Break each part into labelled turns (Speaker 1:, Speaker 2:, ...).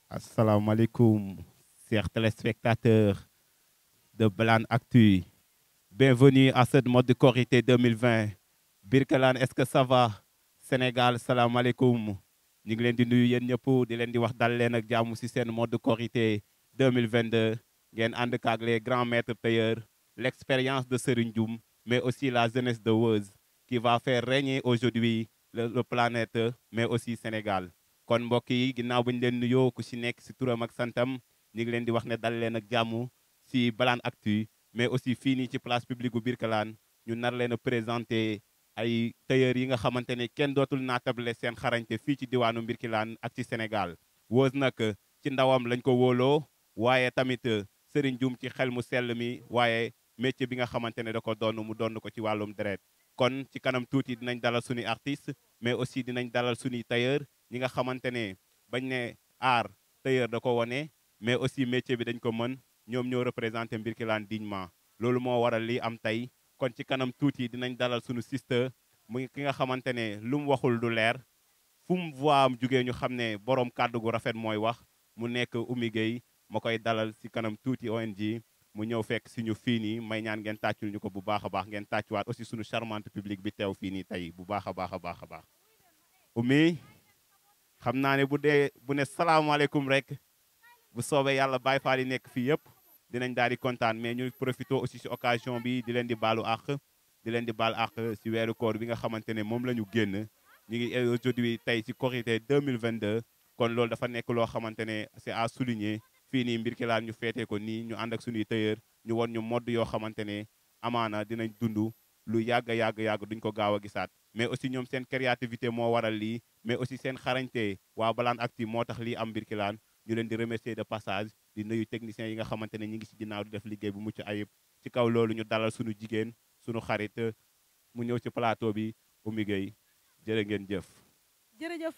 Speaker 1: Assalamualaikum, chers téléspectateurs de Blan Actu. Bienvenue à cette mode de Korité 2020. Birkelane, est-ce que ça va? Sénégal, salam alaikum. ñu ngi leen di nuyu yéen ñëpp di leen di wax dal leen ak jàmm ci seen mode de Korité 2022 ngeen ànd ak les grands maîtres tailleurs l'expérience de Serigne Dioum mais aussi la jeunesse de Weuz qui va faire régner aujourd'hui le, le planète mais aussi Sénégal kon mbokk yi ginnaaw bu ñu leen nuyoo ku ci nekk ci turam ak santam ñu ngi leen di wax ne dal leen ak jàmm ci Blan Actu mais aussi fii nii ci place publique bu Birkelane ñu nar leen a présenter ay tailleurs yi nga xamante ne kenn dootul naatable seen xarañte fii ci diwaanu Birkelane ak ci Sénégal Weuz nag ci ndawam lañ ko wóoloo waaye tamit Serigne Dioum ci xel mu sell mi waaye métier bi nga xamante ne da ko doon mu doon ko ci wàllum deret kon ci kanam tuuti dinañ dalal suñuy artiste mais aussi dinañ dalal suñuy tailleur ñi nga xamante ne bañ ne art tailleur da ko wone mais aussi métier bi dañ ko mën ñoom ñoo représenté Birkelane dignement loolu moo waral lii am tey kon ci kanam tuuti dinañ dalal suñu sister muy ki nga xamante ne lu mu waxul du leer fu mu voix am jugee ñu xam ne borom kàddu gu rafet mooy wax mu nekk Oumy Gueye ma koy dalal ci kanam tuuti ONG mu ñëw fekk si ñu fii nii may ñaan ngeen tàccul ñu ko bu baax a baax ngeen tàccuwaat aussi suñu charmante public bi teew fii nii tey bu baax a baax a baax a baax Oumy xam naa ne bu dee bu ne salaamaaleykum rek bu soobee yàlla Baay Faal yi nekk fii yëpp dinañ daal di kontaan mais ñu profité aussi ci occasion bi di leen di baalu àq di leen di baal àq ci weeru koor bi nga xamante ne moom la ñu génn ñu ngi aujourd'hui tey ci Korité 2022 kon loolu dafa nekk loo xamante ne c'est à souligner fii nii Birkelane ñu feetee ko nii ñu ànd ak suñuy tailleur ñu won ñu mode yoo xamante ne amaana dinañ dund lu yàgg yàgg yàgg duñ ko gaaw a gisaat mais aussi ñoom seen créativité moo waral lii mais aussi seen xarañte waa Blan Actu moo tax lii am Birkelane ñu leen di remercier de passage di nuyu techniciens yi nga xamante ne ñi ngi ci ginnaaw di def liggéey bu mucc ayib ci kaw loolu ñu dalal suñu jigéen suñu xarit mu ñëw ci plateau bi Oumy Gueye jërë ngeen jëf
Speaker 2: jërëjëf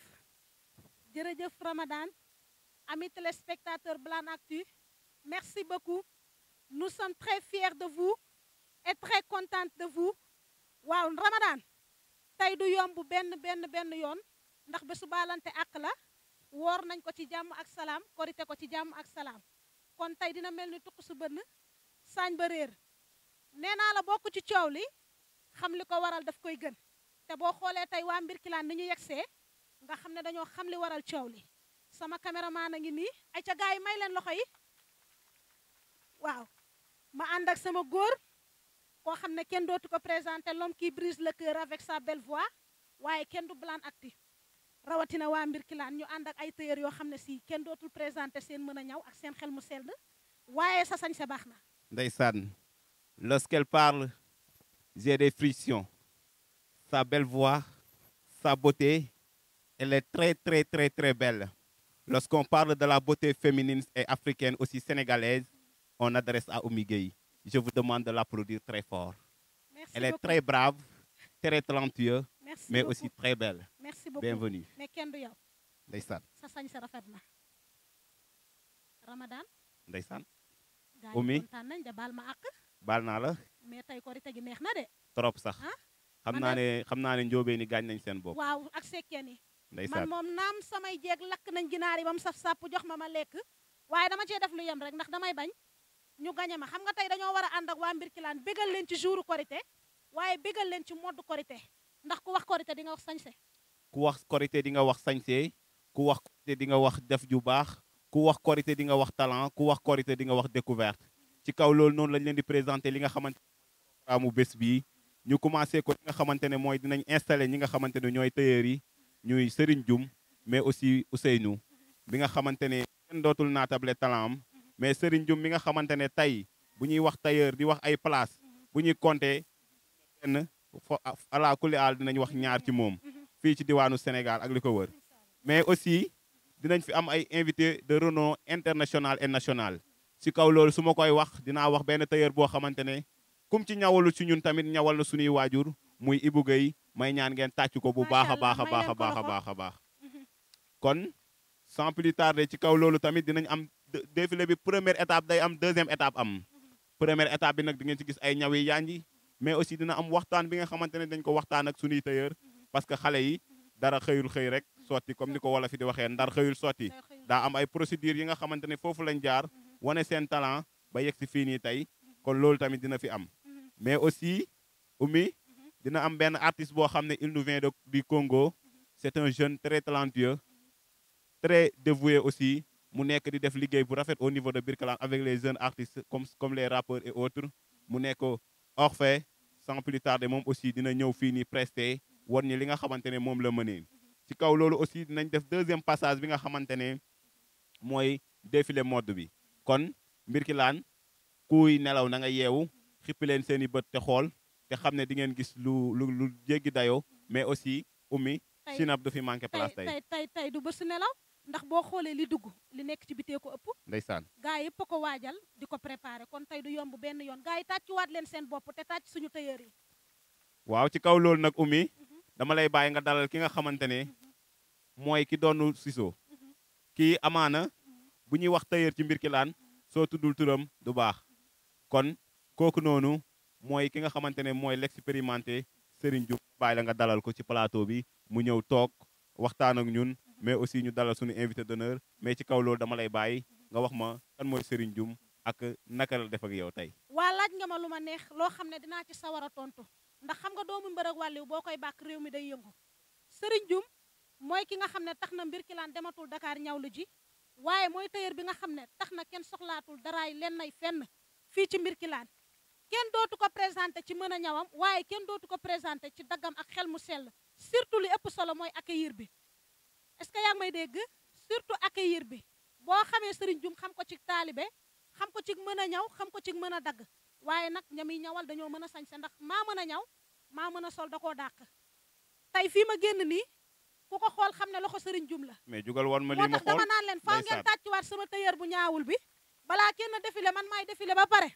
Speaker 2: jërëjëf Ramadan amis téléspectateurs Blan Actu merci beaucoup nous sommes très fiers de vous et très contentes de vous waaw Ramadan tey du yomb benn benn benn yoon ndax bésu baalante àq la woor nañ ko ci jàmm ak salaam korite ko ci jàmm ak salaam kon tey dina mel ni tuq su bënn saañ ba réer nee naa la bokk ci coow li xam li ko waral daf koy gën te boo xoolee tey waa Birkelane ni ñu yegsee nga xam ne dañoo xam li waral coow li sama caméraman a ngi nii ay ca gars yi may leen loxo yi waaw ma ànd ak sama góor koo xam ne kenn dootu ko présenté l'homme qui brise le cœur avec sa belle voix waaye kenn du Blan Actu rawatina waa Birkelane ñu ànd ak ay tailleur yoo xam ne si kenn dootul présenté seen mën a ñaw ak seen xel mu sell waaye sa sañ sa baax na
Speaker 1: ndeysaan lorsqu'elle parle j'ai des frictions sa belle voix sa beauté elle est très très très très belle lorsqu'on parle de la beauté féminine et africaine aussi sénégalaise on adresse à Oumy Gueye je vous demande de l'applaudir très fort
Speaker 2: merci
Speaker 1: elle est
Speaker 2: beaucoup
Speaker 1: très brave très talentueuse
Speaker 2: merci
Speaker 1: mais
Speaker 2: beaucoup.
Speaker 1: aussi très belle
Speaker 2: merci beaucoup
Speaker 1: bienvenue
Speaker 2: mais kenn du yow
Speaker 1: ndeysaan
Speaker 2: sa sañ sa rafet na Ramadan
Speaker 1: ndeysaan
Speaker 2: gaa
Speaker 1: Oumy.
Speaker 2: yi kontaan nañ de baal ma àq
Speaker 1: baal naa la
Speaker 2: mais tey korite gi neex na de
Speaker 1: trop sax
Speaker 2: ah
Speaker 1: xam
Speaker 2: man
Speaker 1: naa
Speaker 2: de-
Speaker 1: ne xam naa ne njóobee ni gaañ nañ seen bopp
Speaker 2: waaw ak sekkeen yi man
Speaker 1: ndeysaan
Speaker 2: moom naam samay jeeg lakk nañ ginaar yi ba mu saf sàpp jox ma ma lekk waaye dama cee def lu yem rek ndax damay bañ ñu gañe ma xam nga tey dañoo war a ànd ak waa Birkelane bégal leen ci jouru korité waaye bégal leen ci mode korité ndax ku wax korité di nga wax sañse
Speaker 1: ku wax korité di nga wax sañse ku wax korité di nga wax def ju baax ku wax korité di nga wax talent ku wax korité di nga wax découverte ci kaw loolu noonu lañ leen di présenter li nga xamante programme mu bés bii ñu commencé ko li nga xamante ne mooy dinañ installé ñi nga xamante ne ñooy tailleurs yi ñuy Serigne Dioum mais aussi Ousseynou bi nga xamante ne kenn dootul naatable talent am mais Serigne Dioum mi nga xamante ne tey bu ñuy wax tailleur di wax ay place bu ñuy compter benn fo ala kulli aal dinañ wax ñaar ci moom fii ci diwaanu Sénégal ak li ko wër mais aussi dinañ fi am ay invité de renom international et national ci kaw loolu su ma koy wax dinaa wax benn tailleur boo xamante ne kum ci ñawalu ci ñun tamit ñawal na suñuy waajur muy Ibou Gueye may ñaan ngeen tàcc ko bu baax a baax a baax a baax a baax a baax kon sans plus tarder ci kaw loolu tamit dinañ am dé- défilé bi première étape day am deuxième étape am première étape bi nag di ngeen ci gis ay ñaw yi yanji mais aussi dina am waxtaan bi nga xamante ne dañ ko waxtaan ak suñuy tailleur parce que xale yi dara xëyul xëy rek sotti comme ni ko wala fi di waxee ndar xëyul sotti daa am ay procédures yi nga xamante ne foofu lañ jaar wane seen talent ba yegg si fii nii tey kon loolu tamit dina fi am mais aussi Oumy dina am benn artiste boo xam ne il nous vient de du Congo c'est un jeune très talentueux très dévoué aussi mu nekk di def liggéey bu rafet au niveau de Birkelane avec les jeunes artistes comme comme les rappeurs et autres mu nekk Orphée sans plus tarder moom aussi dina ñëw fii nii presté war ñi li nga xamante ne moom la mënee ci kaw loolu aussi dinañ def deuxième passage bi nga xamante ne mooy défilé mode bi kon Birkelane kuy nelaw na nga yeewu xippi leen seen i bët te xool te xam ne di ngeen gis lu lu lu jéggi dayoo mais aussi Oumy
Speaker 2: Tey-
Speaker 1: Sinap du fi manqué place
Speaker 2: tey
Speaker 1: tey
Speaker 2: tey tey tey du bës nelaw ndax boo xoolee li dugg li nekk ci bitee ko ëpp
Speaker 1: ndeysaan
Speaker 2: gaa yëpp a ko waajal di ko préparé kon tey du yomb benn yoon gaa yi tàccuwaat leen seen bopp te tàcc suñu tailleur yi
Speaker 1: waaw ci kaw loolu nag Oumy dama lay bàyyi nga dalal ki nga xamante ne mooy ki doonu Siso kii amaana bu ñuy wax tailleur ci Birkelane soo tuddul turam du baax kon kooku noonu mooy ki nga xamante ne mooy l'expérimenté Serigne Diouf bàyyi la nga dalal ko ci plateau bi mu ñëw toog waxtaan ak ñun mais aussi ñu dalal suñu invité d'honneur mais ci kaw loolu dama lay bàyyi nga wax ma kan mooy Serigne Diouf ak naka la def ak yow tey
Speaker 2: waa laaj nga ma lu ma neex loo xam ne dinaa ci sawar a tontu ndax xam nga doomu mbër ak wàlliw boo koy bàkk réew mi day yëngu sëriñ Dioum mooy ki nga xam ne tax na Birkelane dematul Dakar ñawlu ji waaye mooy tailleur bi nga xam ne tax na kenn soxlaatul daraay len nay fenn fii ci Birkelane kenn dootu ko présenté ci mën a ñawam waaye kenn dootu ko présenté ci daggam ak xel mu sell surtout li ëpp solo mooy accueillir bi est-ce que yaa ngi may dégg surtout accueillir bi boo xamee sëriñ Dioum xam ko ci taalibe xam ko ci mën a ñaw xam ko ci mën a dagg waaye nag ñami ñawal dañoo mën a sañse ndax maa mën a ñaw maa mën a sol da koo dàq tey fii ma génn nii ku ko xool xam ne loxo sëriñ Dioum la
Speaker 1: mais jugal wan ma
Speaker 2: moo
Speaker 1: lii ma
Speaker 2: tax
Speaker 1: xool
Speaker 2: dama naan leen faaw ngeen
Speaker 1: ndeysaan.
Speaker 2: tàccuwaat sama tailleur bu ñaawul bi balaa kenn défilé man maay défilé ba pare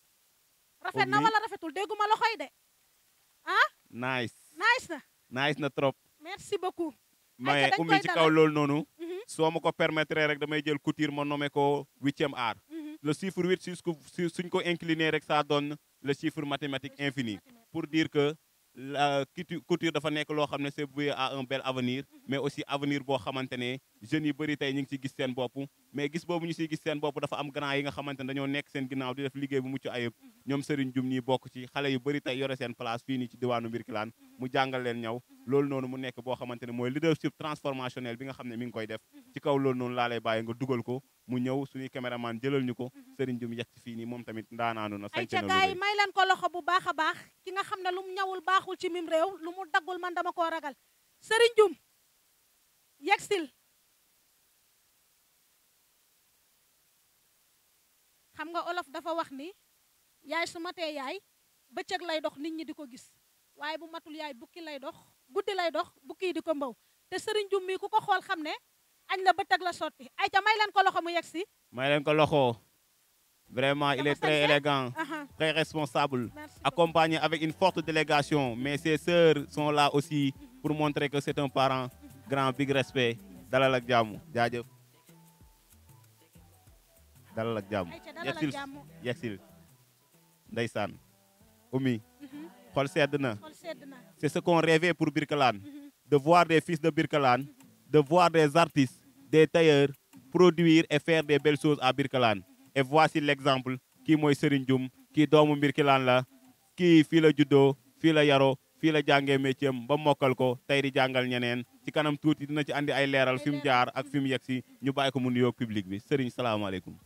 Speaker 2: rafet na
Speaker 1: Oumy.
Speaker 2: wala rafetul dégguma loxoy de ah
Speaker 1: nice
Speaker 2: nice na
Speaker 1: nice na trop
Speaker 2: merci beaucoup
Speaker 1: mais
Speaker 2: dañ
Speaker 1: Oumy
Speaker 2: koy
Speaker 1: ci
Speaker 2: dalal.
Speaker 1: kaw loolu noonu
Speaker 2: Mhm,
Speaker 1: soo ma ko permettre rek damay jël couture ma nommé ko huitième art
Speaker 2: mhm.
Speaker 1: le chiffre huit su ko su- suñ ko incliné rek ça donne le chiffre mathématique infini pour dire que la coutu- couture dafa nekk loo xam ne c'est voué à un bel avenir mais aussi avenir boo xamante ne jeunes yu bëri tey ñu ngi ci gis seen bopp mais gis boobu ñu siy gis seen bopp dafa am grand yi nga xamante ne dañoo nekk seen ginnaaw di def liggéey bu mucc ayib ñoom Serigne Dioum ñi bokk ci xale yu bëri tey yore seen place fii nii ci diwaanu Birkelane mu jàngal leen ñaw loolu noonu mu nekk boo xamante ne mooy leadership transformationnel bi nga xam ne mi ngi koy def ci kaw loolu noonu laa lay bàyyi nga dugal ko mu ñëw suñuy caméraman jëlal ñu ko Serigne Dioum yegg ci fii nii moom tamit ndaanaanu na
Speaker 2: ay
Speaker 1: sañte
Speaker 2: ca
Speaker 1: na lu
Speaker 2: gars yi
Speaker 1: rëy.
Speaker 2: may leen ko loxo bu baax a baax ki nga xam ne lu mu ñawul baaxul ci mim réew lu mu daggul man dama koo ragal sëriñ Dioum yegsil xam nga olof dafa wax ni yaay su matee yaay bëccëg lay dox nit ñi di ko gis waaye bu matul yaay bukki lay dox guddi lay dox bukki yi di ko mbaw te sëriñ Dioum mii ku ko xool xam ne añ la bëccëg la sotti ay ca may leen ko loxo mu yegsi
Speaker 1: may leen ko loxo vraiment il
Speaker 2: Dafa
Speaker 1: est très
Speaker 2: sañse.
Speaker 1: élégant
Speaker 2: aha
Speaker 1: très responsable
Speaker 2: merci beaucoup.
Speaker 1: accompagné avec une forte délégation mais ses sœurs sont là aussi pour montrer que c'est un parent grand big respect dalal ak jàmm jaajëf dalal ak jàmm
Speaker 2: ay ca dalal ak
Speaker 1: yegsil
Speaker 2: jàmm
Speaker 1: yegsil ndeysaan Oumy
Speaker 2: Mhm.
Speaker 1: xol sedd na
Speaker 2: xol sedd na
Speaker 1: c'est ce qu'on rêvait pour Birkelane
Speaker 2: Mhm.
Speaker 1: de voir des fils de Birkelane de voir des artistes des tailleurs produire et faire des belles choses à Birkelane et voici l'exemple kii mooy Serigne Dioum kii doomu Birkelane la kii fii la juddoo fii la yaroo fii la jàngee métier am ba mokkal ko tey di jàngal ñeneen ci kanam tuuti dina ci andi ay leeral fi mu jaar ak fi mu yegg si ñu bàyyi ko mu nuyoo public bi Serigne salaamaaleykum.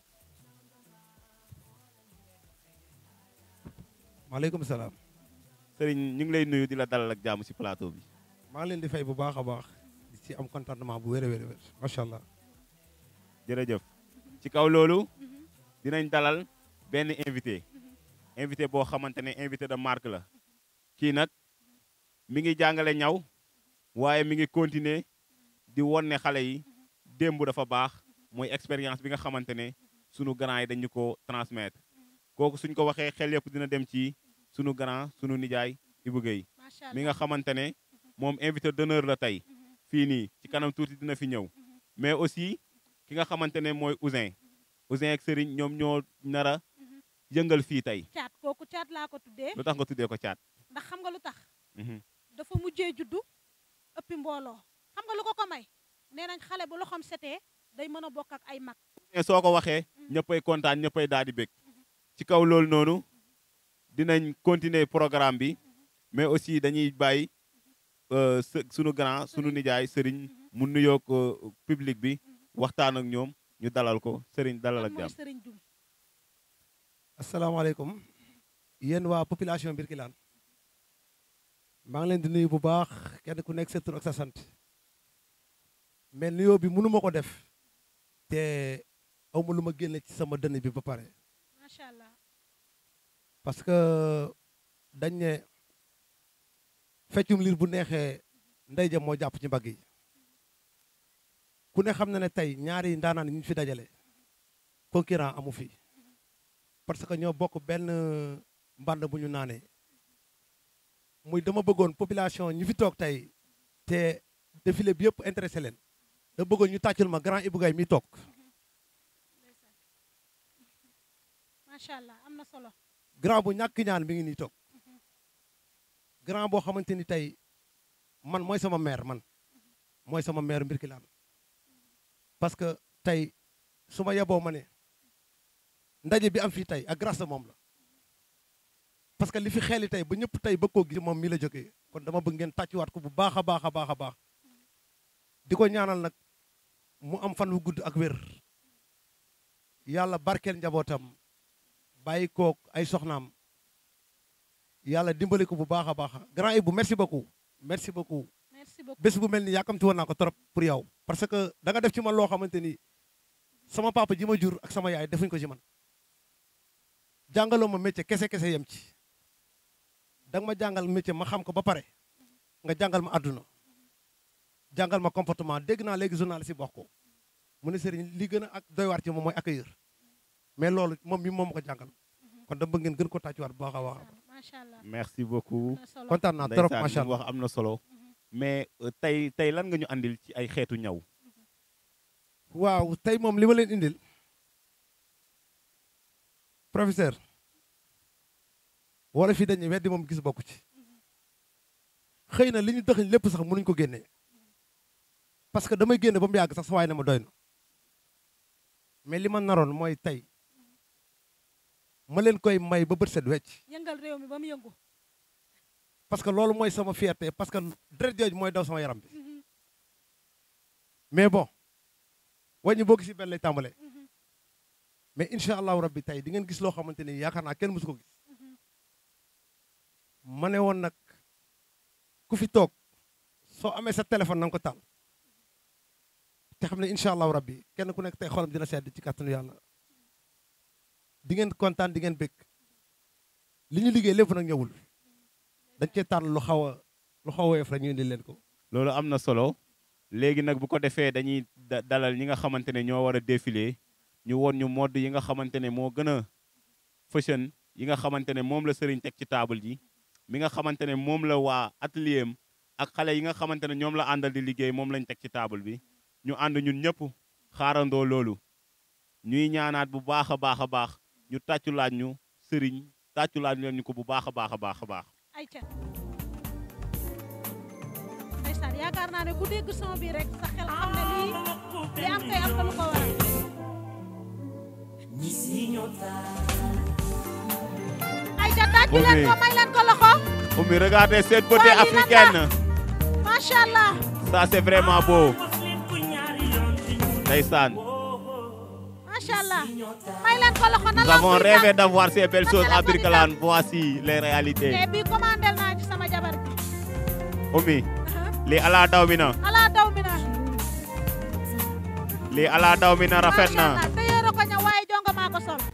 Speaker 3: maaleykum salaam
Speaker 1: Serigne ñu ngi lay nuyu di la dalal ak jàmm si plateau bi.
Speaker 3: maa ngi leen di fay bu baax a baax di ci am contentement bu wér a wér a wér macha allah
Speaker 1: jërëjëf ci kaw loolu dinañ dalal benn invité invité boo xamante ne invité de marque la kii nag mi ngi jàngale ñaw waaye mi ngi continuer di won ne xale yi démb dafa baax mooy expérience bi nga xamante ne sunu grand yi dañu ko transmettre kooku suñ ko waxee xel yëpp dina dem ci sunu grand sunu nijaay Ibou Guèye
Speaker 2: macha allah
Speaker 1: mi nga xamante ne moom invité d'honneur la tey fii nii ci kanam tuuti dina fi ñëw mais aussi ki nga xamante ne mooy Ousin Ousin ak Serigne ñoom ñoo nar a yëngal fii tey
Speaker 2: caat kooku caat laa ko tuddee
Speaker 1: lu tax nga tuddee ko caat.
Speaker 2: ndax xam nga lu tax
Speaker 1: Mhm.
Speaker 2: dafa mujjee juddu ëppi mbooloo xam nga lu ko ko may nee nañ xale bu loxoom setee day mën a bokk ak ay mag
Speaker 1: mais soo ko waxee ñëppay kontaan ñëppay daal di bég ci kaw loolu noonu dinañ continuer programme bi mais aussi dañuy bàyyi euh, së- sunu grand sunu nijaay sëriñ mu nuyoog euh, public bi waxtaan ak ñoom ñu dalal ko sëriñ dalal ak
Speaker 2: mooy
Speaker 1: jàmm
Speaker 2: sëriñ Dum
Speaker 3: asalaamaaleykum yéen waa population Birkelane maa ngi leen di nuyu bu baax kenn ku nekk sa tur ak sa sant mais nuyoo bi mënu ma ko def te aw ma lu ma génne ci sama dënn bi ba pare
Speaker 2: macha allah
Speaker 3: parce que dañ ne feccum liir bu neexee ndey ja moo jàpp ci mbagg yi ku ne xam na ne tey ñaari ndaanaan yi ñu fi dajale concurrent amu fi parce que ñoo bokk benn mbànd bu ñu naanee muy dama bëggoon population ñi fi toog tey te défilé bi yëpp intéressé leen da bëggoon ñu tàccul ma grand Ibou Gaye mi toog
Speaker 2: ndeysaan macha allah am na solo
Speaker 3: grand bu ñàkk ñaan mi ngi nii toog grand boo xamante ni tey man mooy sama maire man mooy sama maire Birkelane parce que tey su ma yeboo ma ne ndaje bi am fii tey ak grâce à moom la parce que li fi xeeli tey ba ñëpp tey bëgg koo gis moom mii la jógee kon dama bëgg ngeen tàccuwaat ko bu baax a baax a baax a baax di ko ñaanal nag mu am fan wu gudd ak wér yàlla barkeel njabootam bàyyi kook ay soxnaam yàlla dimbali ko bu baax a baax grand Ibou merci beaucoup merci beaucoup
Speaker 2: merci beaucoup
Speaker 3: bés bu mel ni yàkkamti woon naa ko trop pour yow parce que da nga def ci man loo xamante ni sama papa ji ma jur ak sama yaay defuñ ko ci man jàngaloo ma métier kese kese yem ci da nga ma jàngal métier ma xam ko ba pare nga jàngal ma àdduna jàngal ma comportement dégg naa léegi journaliste yi wax ko mu ne sëriñ li gën a ak doy waar ci moom mooy accueillir mais loolu moom mi moom ma ko jàngal kon dama bëgg ngeen gën ko tàccuwaat bu baax a baax
Speaker 2: macha allah
Speaker 1: merci beaucoup
Speaker 2: am na solo
Speaker 3: kontaan naa trop
Speaker 1: ndeysaan
Speaker 3: macha
Speaker 1: li mu
Speaker 3: allah
Speaker 1: wax am na solo mais euh, tey tey lan nga ñu andil ci ay xeetu ñaw
Speaker 3: waaw tey moom li ma leen indil professeur wala fii dañuy weddi moom gis bokku ci xëy na li ñu dëxëñ lépp sax mënuñ ko génnee parce que damay génne ba mu yàgg sax sa waay ne ma doy na mais li ma naroon mooy tey ma leen koy may ba bët set wecc
Speaker 2: yëngal réew mi ba mu yëngu
Speaker 3: parce que loolu mooy sama fierté parce que deret jooju mooy daw sama yaram bi mais bon wàññi boo gis benn lay tàmbalee mais incha allahu rabbi tey di ngeen gis loo xamante ni yaakaar naa kenn mësu ko gis ma ne woon nag ku fi toog soo amee sa téléphone na nga ko taal te xam ne incha allahu rabbi kenn ku nekk tey xolam dina sedd ci kàttanu yàlla di ngeen kontaan di ngeen bëgg li ñu liggéey lépp nag ñëwul dañ cee tànn lu xaw a lu xaw a woyof rek ñu indi leen ko
Speaker 1: loolu am na solo léegi nag bu ko defee dañuy da- dalal ñi nga xamante ne ñoo war a défilé ñu woon ñu mode yi nga xamante ne moo gën a fashion yi nga xamante ne moom la sëriñ teg ci table ji mi nga xamante ne moom la waa atelier am ak xale yi nga xamante ne ñoom la àndal di liggéey moom lañ teg ci table bi ñu ànd ñun ñëpp xaarandoo loolu ñuy ñaanaat bu baax a baax a baax ñu tàccu laaj ñu sëriñ tàccu laaj leen ñu ko bu baax a baax a baax a baax
Speaker 2: ay ca ndeysaan yaakaar naa ne ku dégg son bi rek sa xel xam ne lii li am kay am na lu ko waral ay ca tàccu leen ko may leen ko loxo
Speaker 1: Oumy regardez cette beauté
Speaker 2: Waa, lii lan la?
Speaker 1: africaine
Speaker 2: macha allah
Speaker 1: ça c'est vraiment beau ndeysaan
Speaker 2: macha allah may leen ko loxo na
Speaker 1: nous
Speaker 2: la
Speaker 1: avons
Speaker 2: muy
Speaker 1: rêvé
Speaker 2: tàkk.
Speaker 1: d'avoir ces belles choses à
Speaker 2: téléphone yi
Speaker 1: Birkelane voici les réalités
Speaker 2: te bii commandel naa ci sama jabar bi
Speaker 1: Oumy lii ala daw mi na
Speaker 2: ala daw mi na
Speaker 1: lii ala daw mi na rafet
Speaker 2: macha
Speaker 1: na
Speaker 2: allah te yéero ko ña waaye jonga maa ko sol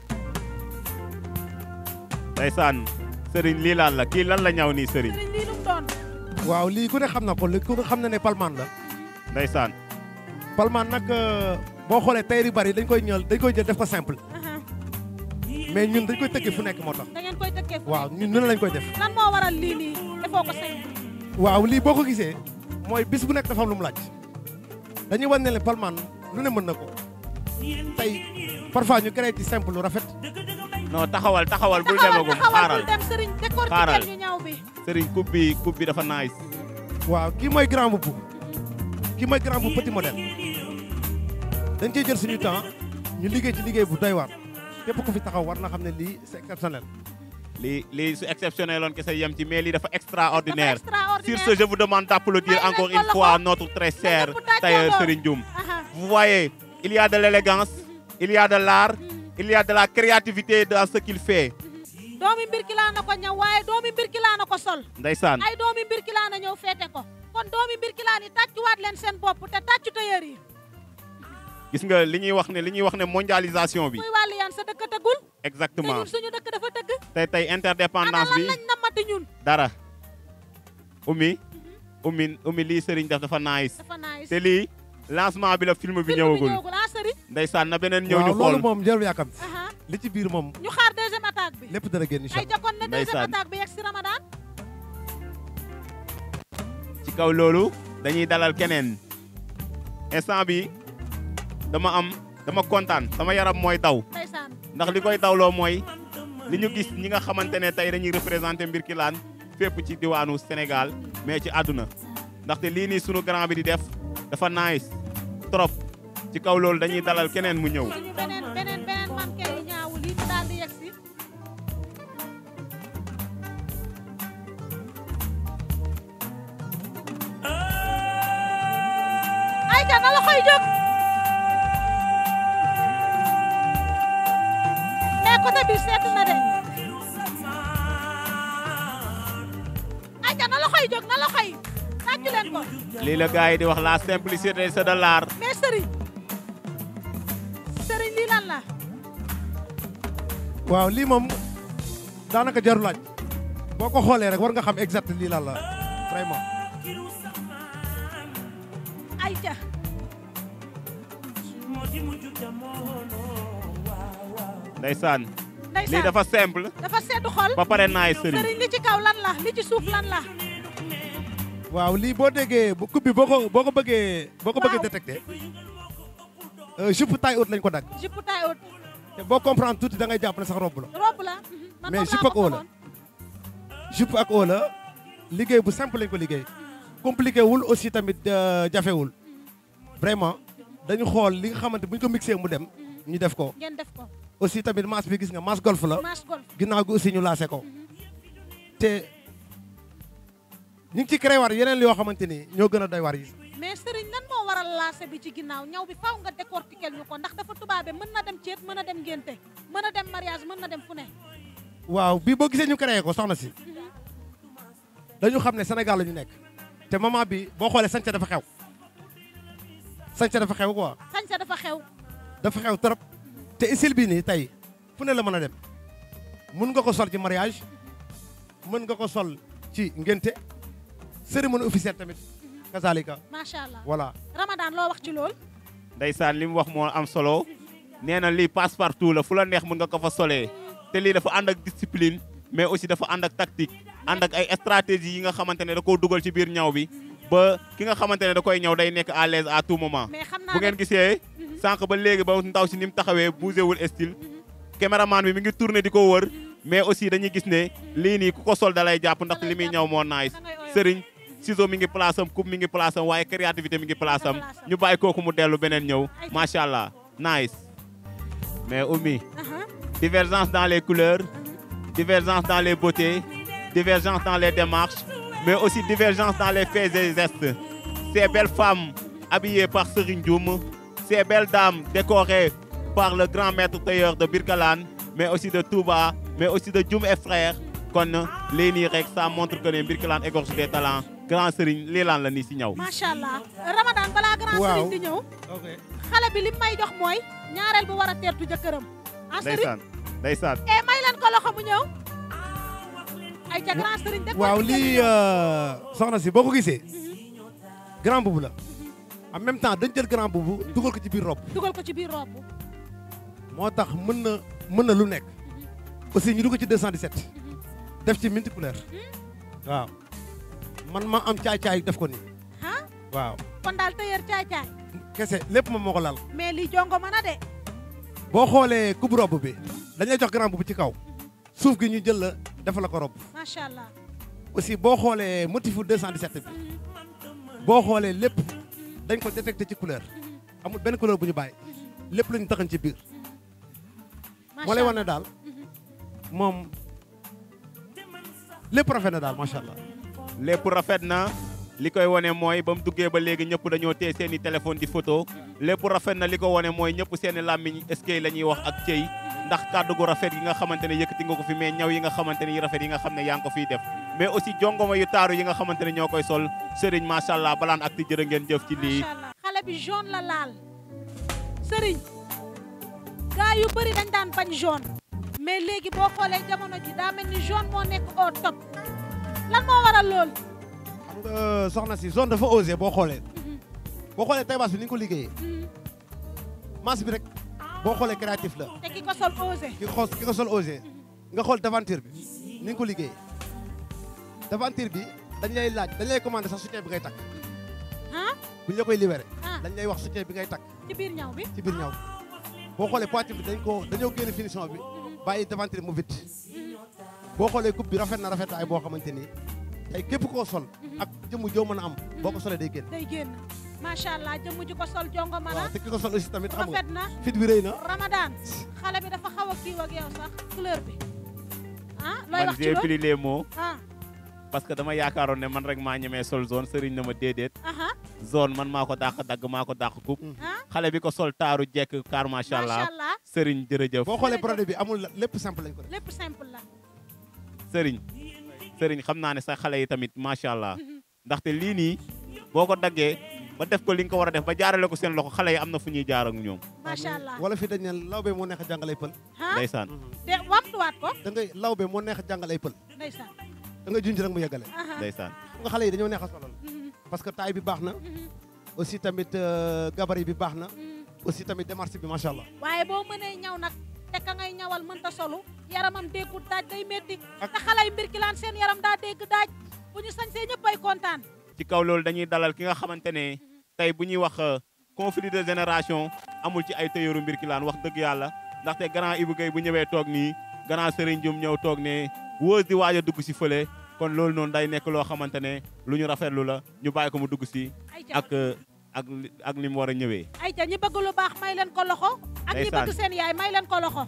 Speaker 1: ndeysaan sëriñ lii lan la kii lan la ñaw nii sëriñ
Speaker 2: sëriñ lii lu mu doon
Speaker 3: waaw lii ku ne xam na ko li ku ne xam na ne palmaan la
Speaker 1: ndeysaan
Speaker 3: palmaan nag euh, boo xoolee tayri yu bari dañ koy ñël dañ koy jël def ko simple mais ñun dañ koy tëggee fu nekk moo tax
Speaker 2: da ngeen koy tëkkee fu
Speaker 3: waaw ñun noonu lañ koy def
Speaker 2: lan moo waral lii nii defoo ko sañ
Speaker 3: waaw lii boo ko gisee mooy bis bu nekk dafa am lu mu laaj dañuy wan ne le palmaan lu ne mën na ko tey parfois ñu créé ci simple lu rafet
Speaker 1: non taxawal taxawal bul
Speaker 2: taxawal
Speaker 1: demagum
Speaker 2: taxawal
Speaker 1: xaaral
Speaker 2: bul dem sëriñ
Speaker 1: Xaaral.
Speaker 2: décortiquer ñu ñaw bi
Speaker 1: sëriñ coupe bi coupe bi dafa nice
Speaker 3: waaw kii mooy grand boubou kii mooy grand boubou petit modèle dañ cee jël suñu temps ñu liggéey ci liggéey bu doy waar képp ku fi taxaw war na xam ne lii c'est exceptionnel
Speaker 1: lii lii su exceptionnel loon kese yem ci mais lii dafa extraordinaire
Speaker 2: Dafa extraordinaire.
Speaker 1: sur ce je vous demande d'applaudir
Speaker 2: May leen
Speaker 1: encore
Speaker 2: ko
Speaker 1: une
Speaker 2: loxo.
Speaker 1: fois notre très cher
Speaker 2: ñëpp tàccandoo.
Speaker 1: tailleur Serigne Dioum
Speaker 2: Aha.
Speaker 1: vous voyez il y a de l'élégance il y a de l'art il y a de la créativité dans ce qu'il fait
Speaker 2: doomi mbirkilaa na ko ñëw waaye doomi mbirkilaa na ko sol
Speaker 1: ndeysaan
Speaker 2: ay doomi mbirkilaa na ñëw feete ko kon doomi mbirkilaa ni tàccuwaat leen seen bopp te tàccu tailleur yi
Speaker 1: gis nga li ñuy wax ne li ñuy wax ne mondialisation bi
Speaker 2: kuy wàllu yaan sa dëkk tëggul te
Speaker 1: exactement
Speaker 2: ñun suñu dëkk dafa tëgg
Speaker 1: tey tey
Speaker 2: ana
Speaker 1: interdépendance
Speaker 2: lan
Speaker 1: bi
Speaker 2: lañ namati ñun
Speaker 1: dara umi umi umi lii Serigne def dafa nice
Speaker 2: dafa nice
Speaker 1: te lii lancement bi la film bi
Speaker 2: film bi
Speaker 1: ñëwagul
Speaker 2: ñëwagul ah sëriñ
Speaker 1: ndeysaan na beneen ñëw ñu
Speaker 3: waaw
Speaker 1: xool
Speaker 3: loolu moom jarul yàkkam
Speaker 2: aha
Speaker 3: li ci biir moom
Speaker 2: ñu xaar deuxième attaque bi
Speaker 3: lépp dana génn incha
Speaker 2: ay
Speaker 3: allah
Speaker 2: jakkoon na deuxième
Speaker 1: Ndeysaan.
Speaker 2: attaque bi yegg si ramadan
Speaker 1: ci kaw loolu dañuy dalal keneen instant bi dama am dama kontaan sama yaram mooy daw
Speaker 2: ndeysaan
Speaker 1: ndax li koy dawloo mooy li ñu gis ñi nga xamante ne tey dañuy représenté Mbirkilaan fépp ci diwaanu Sénégal mais ci àdduna ndaxte lii nii sunu grand bi di def dafa nice trop ci kaw loolu dañuy dalal keneen mu ñëw
Speaker 2: suñu beneen beneen beneen manqué yi ñaawul yi ñu daal di yegg si ay ca na la koy jóg mais côté bi seet na de ay ca na la koy jóg na la koy tàccu leen ko
Speaker 1: lii la gars yi di wax la simplicité c'est de l'art
Speaker 2: mais sëriñ sëriñ lii lan la
Speaker 3: waaw lii moom daanaka jarul laaj boo ko xoolee rek war nga xam exact lii lan la vraiment
Speaker 2: ay ca
Speaker 1: ndeysaan
Speaker 2: ndeysaan
Speaker 1: lii dafa simple
Speaker 2: dafa sedd xol
Speaker 1: ba pare naay sëriñ
Speaker 2: sëriñ li ci kaw lan la li ci suuf lan la
Speaker 3: waaw lii boo déggee bu coupe bi boo ko boo ko bëggee boo ko bëggee
Speaker 2: Waaw.
Speaker 3: détecté euh, jupe taille haute lañ ko dagg
Speaker 2: jupe taille haute
Speaker 3: te boo comprendre tuuti da ngay jàpp ne sax robe la
Speaker 2: robe la mhm. man
Speaker 3: Mais
Speaker 2: moom
Speaker 3: jupe
Speaker 2: laa
Speaker 3: ak
Speaker 2: ko
Speaker 3: haut la.
Speaker 2: xamoon.
Speaker 3: jupe ak haut la liggéey bu simple lañ ko liggéey compliqué wul aussi tamit euh, jafewul vraiment dañu xool li nga xamante bu ñu ko mixé mu dem ñu def ko
Speaker 2: ngeen def ko
Speaker 3: aussi tamit masse bi gis nga masse golf la
Speaker 2: match golf
Speaker 3: ginnaaw gi aussi ñu laase ko te ñu ngi ci créé war yeneen yoo xamante ni ñoo gën a doy war yi
Speaker 2: mais sëriñ nan moo waral laase bi ci ginnaaw ñaw bi faw nga décortiquer ñu ko ndax dafa tubaabe mën na dem ceet mën na dem ngénte mën na dem mariage mën na dem fu ne
Speaker 3: waaw bii boo gisee ñu créé ko soxna si dañu xam ne Sénégal la ñu nekk te moment bi boo xoolee sañse dafa xew sañse dafa xew quoi
Speaker 2: sañse dafa xew
Speaker 3: dafa xew trop te isil bi nii tey fu ne la mën a dem mun nga ko sol ci mariage mën nga ko sol ci ngénte cérémonie officielle tamit kazalika
Speaker 2: macha allah
Speaker 3: voilà
Speaker 2: ramadan loo wax ci lool
Speaker 1: ndeysaan li mu wax moo am solo nee na lii passe partout la fu la neex mën nga ko fa solee te lii dafa ànd ak discipline mais aussi dafa ànd ak tactique ànd ak ay stratégie yi nga xamante ne da koo dugal ci biir ñaw bi ba ki nga xamante ne da koy ñaw day nekk à l'aise à tout moment
Speaker 2: mais xam naa
Speaker 1: bu ngeen
Speaker 2: ne
Speaker 1: gisee sànq ba léegi ba ndaw si ni mu taxawee bougé wul style caméraman bi mi ngi tourné di ko wër mais aussi dañuy gis ne lii nii ku ko sol da lay jàpp ndaxte li muy ñaw moo nice
Speaker 2: da ngay oyof.
Speaker 1: sëriñ ciseau mi ngi place am coupe mi ngi place am waaye créativité mi ngi place am ñu bàyyi kooku mu dellu beneen ñëw macha allah nice mais Oumy
Speaker 2: Aha.
Speaker 1: divergence dans les couleurs divergence dans les beautés divergence dans les démarches mais aussi divergence dans les faits et gestes ces belles femmes habillées par Serigne Dioum ces belles dames décorées par le grand maître tailleur de Birkalane mais aussi de Touba mais aussi de Dioum et frères kon lii nii rek ça montre que ne Birkalane égorge des talents grand Serigne lii laan la nii si ñaw
Speaker 2: macha allah ramadan balaa grand
Speaker 3: Waaw.
Speaker 2: sëriñ di ñëw
Speaker 3: ok
Speaker 2: xale bi li may jox mooy ñaareel bu war a teertu jëkkëram ah sëriñ
Speaker 1: ndeysaan ndeysaan
Speaker 2: e may leen ko loxo mu ñëw ay ca grand sëriñ de
Speaker 3: waaw lii euh, soxna si boo ko gisee grand boubou la en même temps dañ jël grand boubou dugal ko ci biir robe
Speaker 2: dugal ko ci biir robe
Speaker 3: moo tax mën na mën na lu nekk aussi ñu dugg ci 217 def ci multi couleur waaw man ma am caay-caay def ko nii
Speaker 2: ah
Speaker 3: waaw
Speaker 2: kon daal tailleur caay caay
Speaker 3: kese lépp moom moo ko lal
Speaker 2: mais lii jongo mën a de
Speaker 3: boo xoolee coupe robe bi dañ lay jox grand boubou ci kaw suuf gi ñu jël la defal la ko robe
Speaker 2: macha allah
Speaker 3: aussi boo xoolee motifu 217 bi boo xoolee lépp dañ ko détecté ci couleur amul benn couleur bu ñu bàyyi lépp lañu taxañ ci biir moo lay wan ne daal moom lépp rafet na daal macha allah
Speaker 1: lépp rafet na li koy wane mooy ba mu duggee ba léegi ñëpp dañoo téye seen i téléphone di photo lépp rafet na li ko wane mooy ñëpp seen i làmmiñ eskay la ñuy wax ak cëy ndax kàddu gu rafet yi nga xamante ne yëkkati nga ko fi mais ñaw yi nga xamante ne yi rafet yi nga xam ne yaa ngi ko fiy def mais aussi jongoma yu taaru yi nga xamante ne ñoo koy sol sëriñ macha allah balaan ak ti jërë ngeen jëf ci lii
Speaker 2: macha allah xale bi jaune la laal sëriñ gaa yu bëri dañ daan bañ jaune mais léegi boo xoolee jamono ji daa mel ni jaune moo nekk au top lan moo waral lool
Speaker 3: xam nga soxna si zone dafa osé boo xoolee boo xoolee taybaas bi ni ñu ko liggéeyee masse bi rek boo xoolee créatif la
Speaker 2: te ki ko sol osé
Speaker 3: ki ko ki ko sol osé nga xool devanture bi ni nga ko liggéeyee devanture bi dañ lay laaj dañ lay commandé sax soutien bi ngay takk
Speaker 2: ah
Speaker 3: bu ñu la koy libéré
Speaker 2: ah
Speaker 3: dañ lay wax soutien bi ngay takk
Speaker 2: ci biir ñaw bi
Speaker 3: ci biir ñaw boo xoolee poitrine bi dañ ko dañoo génne finition bi bàyyi devanture mu vite boo xoolee coupe bi rafet na rafetaay boo xamante ni tey képp koo sol ak jëmm joo mën a am boo ko solee day génn
Speaker 2: day génn macha allah jëmm ji ko sol jongo ma
Speaker 3: waaw
Speaker 2: na
Speaker 3: te ki ko sol aussi tamit xam nga
Speaker 2: rafet na
Speaker 3: fit bi rëy na
Speaker 2: Ramadan xale bi dafa xaw a kiiw ak yow sax couleur bi ah looy
Speaker 1: man
Speaker 2: wax ci
Speaker 1: j'ai
Speaker 2: loolu
Speaker 1: pris les mots
Speaker 2: ah
Speaker 1: parce que dama yaakaaroon ne man rek maa ñemee sol zone sëriñ na ma déedéet
Speaker 2: aha
Speaker 1: zone man maa ko dàq dagg maa ko dàq coupe
Speaker 2: ah
Speaker 1: xale bi ko sol taaru jekk car macha allah
Speaker 2: macha allah
Speaker 1: sëriñ jërëjëf
Speaker 3: boo xoolee produit bi amul lépp simple lañ ko def
Speaker 2: lépp simple la
Speaker 1: sëriñ sëriñ xam naa ne sa xale yi tamit macha allah ndaxte lii nii boo ko daggee ba def ko li nga ko war a def ba jaarale ko seen loxo xale yi am na fu ñuy jaar ak ñoom
Speaker 2: macha allah
Speaker 3: wala fi dañ ne lawbe moo neex a jàngalay pël
Speaker 2: ah
Speaker 1: ndeysaan
Speaker 2: te wamtuwaat ko
Speaker 3: da ngay lawbe moo neex a jàngalay pël
Speaker 2: ndeysaan
Speaker 3: da ngay junj rek mu yeggale
Speaker 2: aha
Speaker 1: ndeysaan
Speaker 3: xam nga xale yi dañoo neex a solal
Speaker 2: mhm,
Speaker 3: parce que taille bi baax na
Speaker 2: mhm,
Speaker 3: aussi tamit euh, gabarit bi baax na
Speaker 2: mhm.
Speaker 3: aussi tamit démarche bi macha allah
Speaker 2: waaye boo mënee ñaw nag te ka ngay ñawal mënta solu yaramam déggul daaj day métti
Speaker 3: Ak-
Speaker 2: te xale yi mbir ki laan seen yaram daa dégg daaj bu ñu sañsee ñëpp ay kontaan
Speaker 1: ci kaw loolu dañuy dalal ki nga xamante ne tey bu ñuy wax euh, conflit de génération amul ci ay tëyëru mbir ki laan wax dëgg yàlla ndaxte grand Ibou Gueye bu ñëwee toog nii grand Serigne Dioum ñëw toog ne wóos di waaj a dugg si fële kon loolu noonu day nekk loo xamante ne lu ñu rafetlu la ñu bàyyi ko mu dugg si
Speaker 2: ay ja
Speaker 1: ak euh, ak li- ak ni mu war a ñëwee
Speaker 2: ay ja ñi bëgg lu baax may leen ko loxo ak ñi
Speaker 1: Ndeysaan.
Speaker 2: bëgg seen yaay may leen ko loxo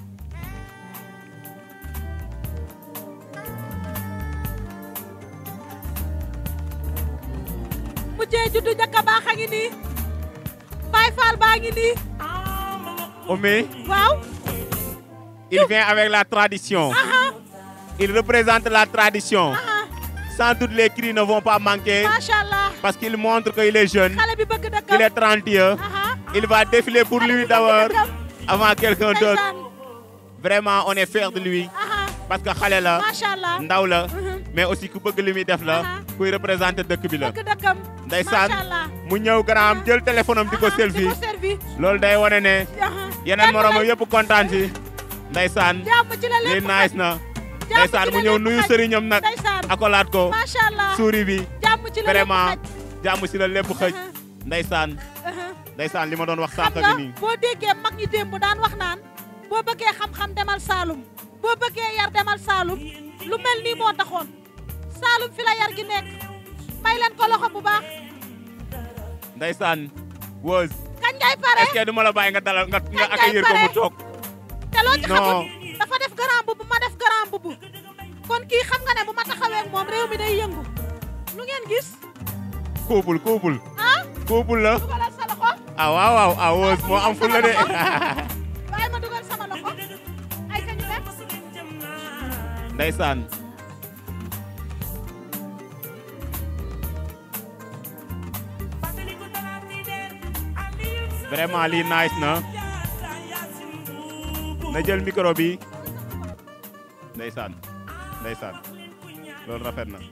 Speaker 2: mujjee juddu njëkk a baax a ngi nii Baay Faal baa ngi nii
Speaker 1: Omé
Speaker 2: waaw
Speaker 1: il vient avec la tradition
Speaker 2: aha
Speaker 1: il représente la tradition
Speaker 2: aha
Speaker 1: sans doute les cris ne vont pas manquer
Speaker 2: macha allah
Speaker 1: parce qu'il montre qu'il est jeune
Speaker 2: xale bi bëgg
Speaker 1: qu'il
Speaker 2: dëkkam
Speaker 1: est trendieux
Speaker 2: aha
Speaker 1: il va défiler pour
Speaker 2: xale bi
Speaker 1: lui
Speaker 2: bëgg
Speaker 1: d'abord
Speaker 2: dëkkam.
Speaker 1: avant quelqu'un d'autre
Speaker 2: Ndeysaan.
Speaker 1: vraiment on est fier de lui
Speaker 2: aha
Speaker 1: parce que xale la
Speaker 2: macha allah
Speaker 1: ndaw la
Speaker 2: Mhm.
Speaker 1: mais aussi ku bëgg li muy def la
Speaker 2: Aha.
Speaker 1: kuy représenter dëkk bi la
Speaker 2: bëgg dëkkam
Speaker 1: ndeysaan
Speaker 2: macha allah
Speaker 1: mu ñëw garaam jël téléphone am di ko
Speaker 2: Aha,
Speaker 1: selfie
Speaker 2: di ko selfie
Speaker 1: loolu day wane ne
Speaker 2: aha
Speaker 1: yeneen
Speaker 2: Kenn
Speaker 1: moromam
Speaker 2: lay-
Speaker 1: yëpp kontaan si ndeysaan
Speaker 2: jàmm ci la
Speaker 1: lii
Speaker 2: lépp
Speaker 1: nice na
Speaker 2: jàmm
Speaker 1: ndeysaan
Speaker 2: ci
Speaker 1: mu
Speaker 2: la
Speaker 1: ñëw
Speaker 2: lépp
Speaker 1: nuyu
Speaker 2: xaj.
Speaker 1: sëriñam nag
Speaker 2: ndeysaan
Speaker 1: akolaat ko
Speaker 2: macha allah
Speaker 1: suuri bi
Speaker 2: jàmm ci la lépp
Speaker 1: vraiment
Speaker 2: xaj.
Speaker 1: jàmm si la lépp xëj
Speaker 2: Aha,
Speaker 1: ndeysaan
Speaker 2: aha.
Speaker 1: ndeysaan li ma doon wax
Speaker 2: xam
Speaker 1: sànq
Speaker 2: nga
Speaker 1: gi nii
Speaker 2: boo déggee mag ñi démb daan wax naan boo bëggee xam-xam demal Saalum boo bëggee yar demal Saalum lu mel nii moo taxoon Saalum fi la yar gi nekk may leen ko loxo bu baax
Speaker 1: ndeysaan Weuss
Speaker 2: kañ ngay pare
Speaker 1: est-ce que du ma la bàyyi nga dalal nga nga
Speaker 2: Kañ ngay
Speaker 1: accueillir ko mu
Speaker 2: pare?
Speaker 1: toog
Speaker 2: te loo ci
Speaker 1: non.
Speaker 2: xamul dafa def grand mbubb ma def grand mbubb kon kii xam nga ne bu ma taxawee ak moom réew mi day yëngu lu ngeen gis
Speaker 1: couple couple
Speaker 2: ah
Speaker 1: couple la
Speaker 2: dugalal sa loxo
Speaker 1: ah waaw waaw ah Weuss moo am ful la de
Speaker 2: waaye ma dugal sama loxo ay ka ñu dem
Speaker 1: ndeysaan vraiment lii nice na na jël micro bi ndeysaan ndeysaan loolu rafet na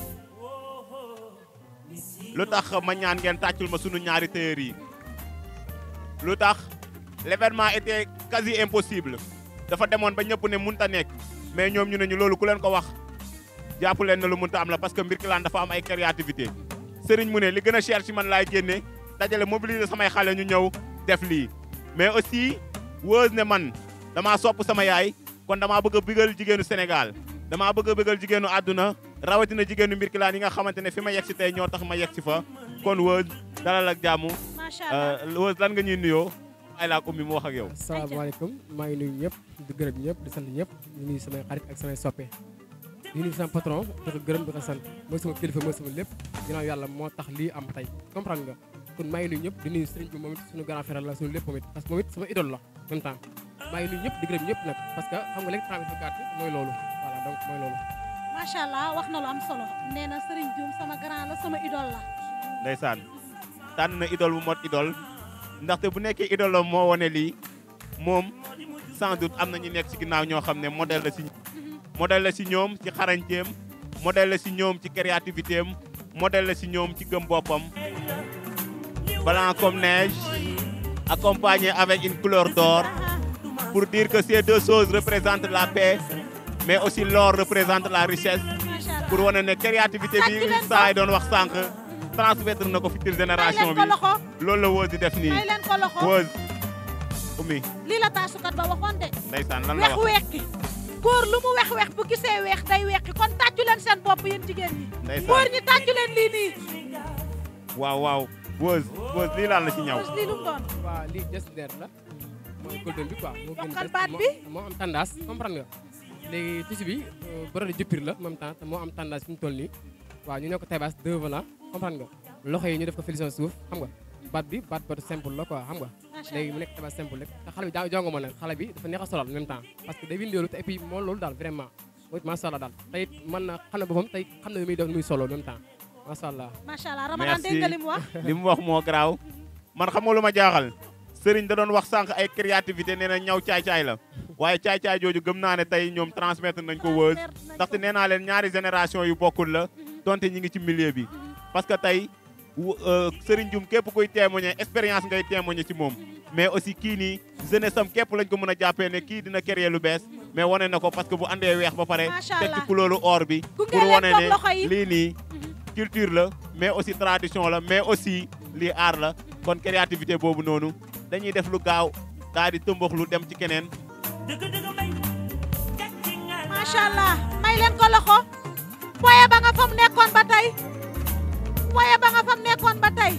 Speaker 1: lu tax ma ñaan ngeen tàccul ma sunu ñaari téer yi lu tax l'événement était quasi impossible dafa demoon ba ñëpp ne munta nekk mais ñoom ñu ne ñu loolu ku leen ko wax jàpp leen ne lu munta am la parce que Mbirkilaan dafa am ay créativité sëriñ mu ne li gën a cher ci man laay génne dajale mobiliser samay xale ñu ñëw def lii mais aussi Weuss ne man damaa sopp sama yaay kon damaa bëgg a bëggal jigéenu Sénégal damaa bëgg a bëggal jigéenu àdduna rawatina jigéenu Mbirkilaan yi nga xamante ne fi ma yegg si tey ñoo tax ma yegg si fa kon Weuss dalal ak jàmm
Speaker 2: macha allah
Speaker 1: Euh, Weuss lan nga ñuy nuyoo ay laa ko mi mu wax ak yow
Speaker 4: asalaamaaleykum maa ngi nuyu ñëpp di gërëm ñëpp di sant ñëpp di nuyu samay xarit ak samay soppe di nuyu sama patron di ko gërëm di ko sant mooy sama kilifa mooy sama lépp ginnaaw yàlla moo tax lii am tey comprendre nga kon maa ngi nuyu ñëpp di nuyu sëriñ bi moom it suñu grand frère la suñu lépp moom it parce que moom it sama idole la en même temps maa ngi nuyu ñëpp di gërëm ñëpp nag parce que xam nga léegi temps bi dafa gàtt mooy loolu voilà donc mooy loolu
Speaker 2: macha allah wax na lu am solo nee na Serigne Dioum sama grand la sama idole la.
Speaker 1: ndeysaan tànn na idole bu mot idole ndaxte bu nekkee idole la moo wane lii moom sans doute am na ñu nekk ci ginnaaw ñoo xam ne modèle la ci modèle la ci ñoom ci xarañteem modèle la ci ñoom ci créativité am modèle la ci ñoom ci gëm boppam blanc comme neige accompagné avec une couleur d'or pour dire que ces deux choses représentent la paix mais aussi l'or représente la richesse
Speaker 2: macha allah
Speaker 1: pour wane ne créativité bi
Speaker 2: Tàccu leen ko.
Speaker 1: saa yi doon wax sànq transmettre na ko future
Speaker 2: may
Speaker 1: génération
Speaker 2: leen
Speaker 1: bi
Speaker 2: ko loxo
Speaker 1: loolu la Weuze di def nii
Speaker 2: may leen ko loxo
Speaker 1: Weuze Oumy
Speaker 2: lii la taasukat ba waxoon de.
Speaker 1: ndeysaan lan la
Speaker 2: wex
Speaker 1: wax
Speaker 2: weqi góor lu mu wex wex bu gisee weex day weqi kon tàccu leen seen bopp yéen jigéen ñi.
Speaker 1: Ndeysaan.
Speaker 2: góor ñi tàccu leen lii nii.
Speaker 1: waaw waaw Weuze Weuze lii lan la ci ñaw
Speaker 2: lii lu mu doon.
Speaker 4: waaw lii geste der la mooy golden bi quoi moo gën
Speaker 2: Yokkal
Speaker 4: geste-
Speaker 2: baat
Speaker 4: moo-
Speaker 2: bi.
Speaker 4: moo am tendance comprendre nga léegi tissu bi borode jëppir la en même temps te moo am tendance fi mu toll nii waaw ñu ne ko tabaas deux volants comprendre nga loxo yi ñu def ko filition suuf xam nga baat bi baat baat simple la quoi xam nga
Speaker 2: macha
Speaker 4: léegi mu nekk tabaas simple rek te xale bi daa jongo ma nag xale bi dafa neex a solal en même temps parce que day windeelu te et puis moo loolu daal vraiment mooy macha allah daal te it mën na xam na boppam tey xam na lu muy def lu muy solo en même temps macha allah
Speaker 2: macha allah Ramadan dégg nga li mu wax.
Speaker 1: li mu wax moo garaaw man xam nga lu ma jaaxal Serigne da doon wax sànq ay créativité nee na ñaw caay-caay la waaye caay-caay jooju gëm naa ne tey ñoom transmettre nañ ko Weuze ndaxte nee naa leen ñaari génération yu bokkul la donte ñi ngi ci milieu bi parce que tey wu- euh, Serigne Dioum képp kuy témoigner expérience ngay témoigner ci moom mais aussi kii nii jeunesse am képp lañ ko mën a jàppee ne kii dina créer lu bees mais wane na ko parce que bu andee weex ba pare
Speaker 2: Macha
Speaker 1: teg ci
Speaker 2: Allah.
Speaker 1: couleur or bi
Speaker 2: Gunge
Speaker 1: pour
Speaker 2: leen
Speaker 1: wane
Speaker 2: toog
Speaker 1: ne
Speaker 2: loxo yi.
Speaker 1: lii nii culture la mais aussi tradition la mais aussi lii art la kon créativité boobu noonu dañuy def lu gaaw daal di tëmbax lu dem ci keneen
Speaker 2: macha allah may leen ko loxo. poye ba nga fa mu nekkoon ba tey. poye ba nga fa mu nekkoon ba tey.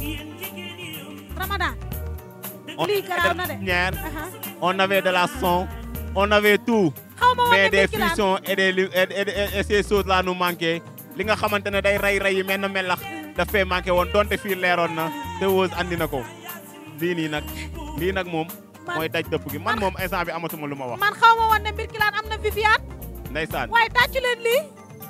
Speaker 2: Ramadan.
Speaker 1: on
Speaker 2: lii garaaw na de.
Speaker 1: dernière
Speaker 2: Aha.
Speaker 1: on avait de la son on avait tout
Speaker 2: xaw ma woon
Speaker 1: mais
Speaker 2: ne
Speaker 1: des
Speaker 2: Birkelane.
Speaker 1: frissons et des li- et, et, et, et ces choses là nous manquaient li nga xamante ne day ray ray yi mel na melax daf fee manqué woon donte fii leeroon na te Weuze andi na ko lii nii nag lii nag moom
Speaker 2: Man-
Speaker 1: mooy daj dëpp gi man moom instant bi amatuma lu ma wax
Speaker 2: man xaw ma woon ne Birkelane am na Viviane.
Speaker 1: ndeysaan
Speaker 2: waaye tàccu leen lii.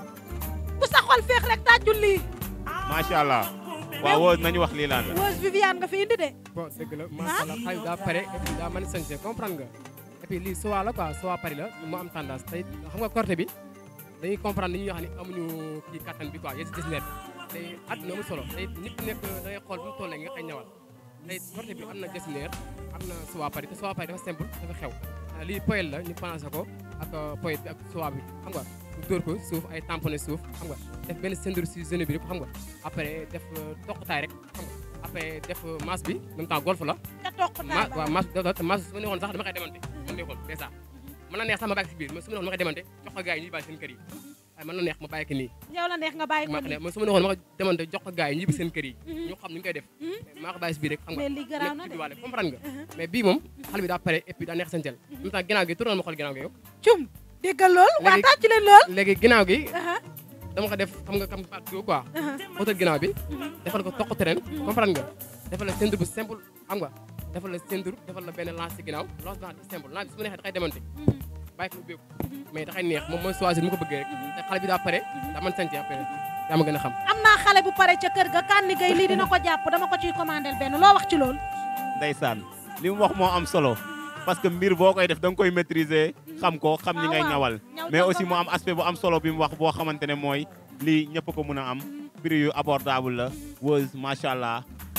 Speaker 2: bu sa xol féex rek tàccul lii.
Speaker 1: macha allah waaw Weuze nañu wax lii laan la
Speaker 2: Weuze Viviane nga fi indi de.
Speaker 4: bon dëgg la macha allah xale bi daa pare et puis daa mën a sañse comprendre nga et puis lii soie la quoi soie Paris la mu am tendance tey xam nga corté bi dañuy comprendre dañuy wax ni amuñu kii kattan bi quoi yéen gis net tey àdduna amul solo tey nit ku nekk da ngay xool bu mu toll nga koy ñawal tey corté bi am na dessineer am na soie Paris te soie Paris dafa simple dafa xew ah, lii poêle la ñu pensé ko ak poète bi ak soie bi xam nga ñu dóor ko suuf ay tamponné suuf xam nga def benn ceinture si genou bi rek xam nga après def toqtaay rek xam nga après def masse bi en même temps golf la
Speaker 2: te toog ko
Speaker 4: ma waaw mas da da mas su ma neexoon sax dama koy demante su ma neexoon dèjà mën na neex sax ma bàyyi ko si biir mais su ma neexoon ma koy demante jox ko gars yi ñuy bàyyi seen kër yi waaye mën na neex ma bàyyi ko nii
Speaker 2: yow la neex nga bàyyi ko
Speaker 4: ma
Speaker 2: nii.
Speaker 4: mais su ma neexoon ma ko demante jox ko gars yi ñibbi seen kër yi ñu xam ni ñu koy def maa ko bàyyi si biir rek xam nga
Speaker 2: mais lii garaaw na
Speaker 4: nekk
Speaker 2: de.
Speaker 4: judduwaale comprendre nga mais bii moom xale bi daa pare et puis daa neex santel en même temps ginnaaw gi tournal ma xool ginnaaw gi yow
Speaker 2: cum déggal lool. waa
Speaker 4: Léegi-
Speaker 2: tàccu leen lool.
Speaker 4: léegi ginnaaw gi
Speaker 2: Aha,
Speaker 4: dama ko def xam nga kam pat go quoi
Speaker 2: aha.
Speaker 4: otal ginnaaw bi defal ko toq terrain comprendre nga defal la ceinture bu simple xam nga defal la ceinture defal la benn lance ci ginnaaw lance blanc bu simple lance bi su ma neexee da koy demante bàyyi ko mu ubbeeku mais da koy neex moom mooy choisir mu ko bëggee rek te xale bi daa pare daa mën sant après daa ma gën a xam
Speaker 2: am naa xale bu pare ca kër ga Kani Gueye lii dina ko jàpp dama ko ciy commandé benn loo wax ci lool.
Speaker 1: ndeysaan li mu wax moo am solo parce que mbir boo koy def da nga koy maîtriser xam ko xam ñi ngay
Speaker 2: waaw.
Speaker 1: ñawal
Speaker 2: Ñaw
Speaker 1: mais
Speaker 2: ko
Speaker 1: aussi mu
Speaker 2: ba-
Speaker 1: am aspect bu am solo bi mu wax boo xamante ne mooy lii ñëpp ko mën a am prix yu abordable la Weuze macha allah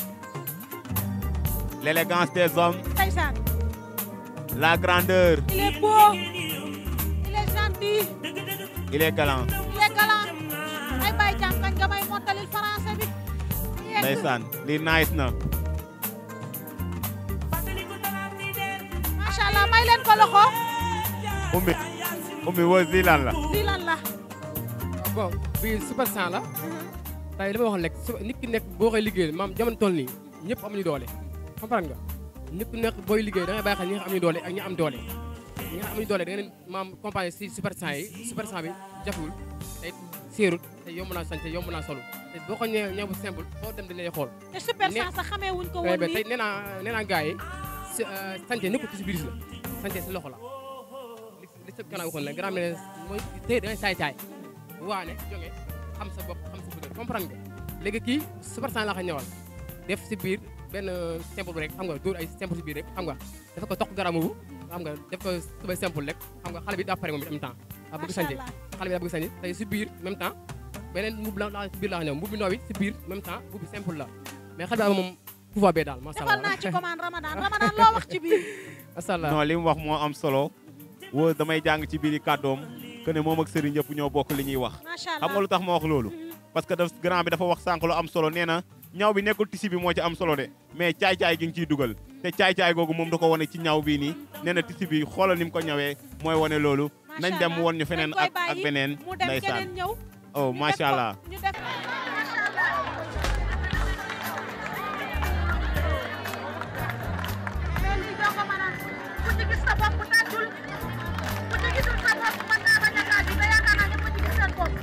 Speaker 1: l'élégance des hommes
Speaker 2: Ndeysaan
Speaker 1: la grandeur
Speaker 2: il est beau il est gentil
Speaker 1: il est galant
Speaker 2: il est galant ay bay jàm kañ nga may mottalil français bi. yegg.
Speaker 1: ndeysaan lii nice na
Speaker 2: macha allah may leen ko loxo.
Speaker 1: ummi ummi Weuze lii lan la
Speaker 2: lii lan la.
Speaker 4: bon bii super sang la tey li ma waxoon rek su nit ki nekk boo koy liggéeyal maam jamono toll nii ñëpp amuñu doole comprendre nga nit ku nekk booy liggéey da ngay bàyyi xel ñi nga xam am ñu doole ak ñi am doole ñi nga xam amuñu doole da ngeen maam compagnie si super 100 yi super 100 bi jafewul te séerut te yomb naa sañ te yomb naa solu te boo ko ñëwee ñëw bu simple foo dem dañ lay xool
Speaker 2: te super
Speaker 4: ne-
Speaker 2: sans sax xamee wuñ ko
Speaker 4: tey
Speaker 2: woon
Speaker 4: ba tey
Speaker 2: nii
Speaker 4: nee naa nee naa gars yi si santé nekkul ci biir la santé si loxo la li li sa gannaaw waxoon la grand mère mooy tey da ngay saay saay waane jonge xam sa bopp xam sa bëgg comprendre nga léegi kii super cent laa ko ñëwal def si biir benn simple rek xam nga dóor ay simple si biir rek xam nga dafa ko toq garamu xam nga def ko tubay simple rek xam nga xale bi daa pare moom en même temps daa bëgg
Speaker 2: macha
Speaker 4: santé
Speaker 2: allah
Speaker 4: xale bi daa bëgg santé tey si biir même temps beneen mbub la la si biir laa ko ñëw mbub bi ndaw bi si biir même temps mbub bi simple la mais xale bi daal moom pouvoir bee daal macha
Speaker 2: defal
Speaker 4: allah
Speaker 2: naa ci commande Ramadan Ramadan loo wax ci biir
Speaker 4: macha allah
Speaker 1: non li mu wax moo am solo woo damay jàng ci biir kàddoom que ne moom ak Serigne yëpp ñoo bokk li ñuy wax
Speaker 2: macha
Speaker 1: xam nga
Speaker 2: allah
Speaker 1: lu tax ma wax loolu parce que daf grand bi dafa wax sànq lu am solo nee na ñaw bi nekkul tisi bi moo ci am solo de mais caay-caay gi nga ciy dugal te caay-caay googu moom da ko wane ci ñaw bii nii nee na tisi bi xoolal ni mu ko ñawee mooy wane loolu
Speaker 2: Macha
Speaker 1: nañ dem
Speaker 2: allah.
Speaker 1: won ñu feneen
Speaker 2: Dañ koy
Speaker 1: ak ak
Speaker 2: bàyyi
Speaker 1: beneen
Speaker 2: mu dem
Speaker 1: ndeysaan
Speaker 2: keneen ñëw
Speaker 1: oh
Speaker 2: ñu def
Speaker 1: macha
Speaker 2: ko-
Speaker 1: allah
Speaker 2: ñu def
Speaker 5: mais lii doo ko mën a ku ci gis sa bopp tàccul ku ci gisul sa bopp mën naa bañ a tàcc te yaakaar naa ñëpp a ci gis seen bopp.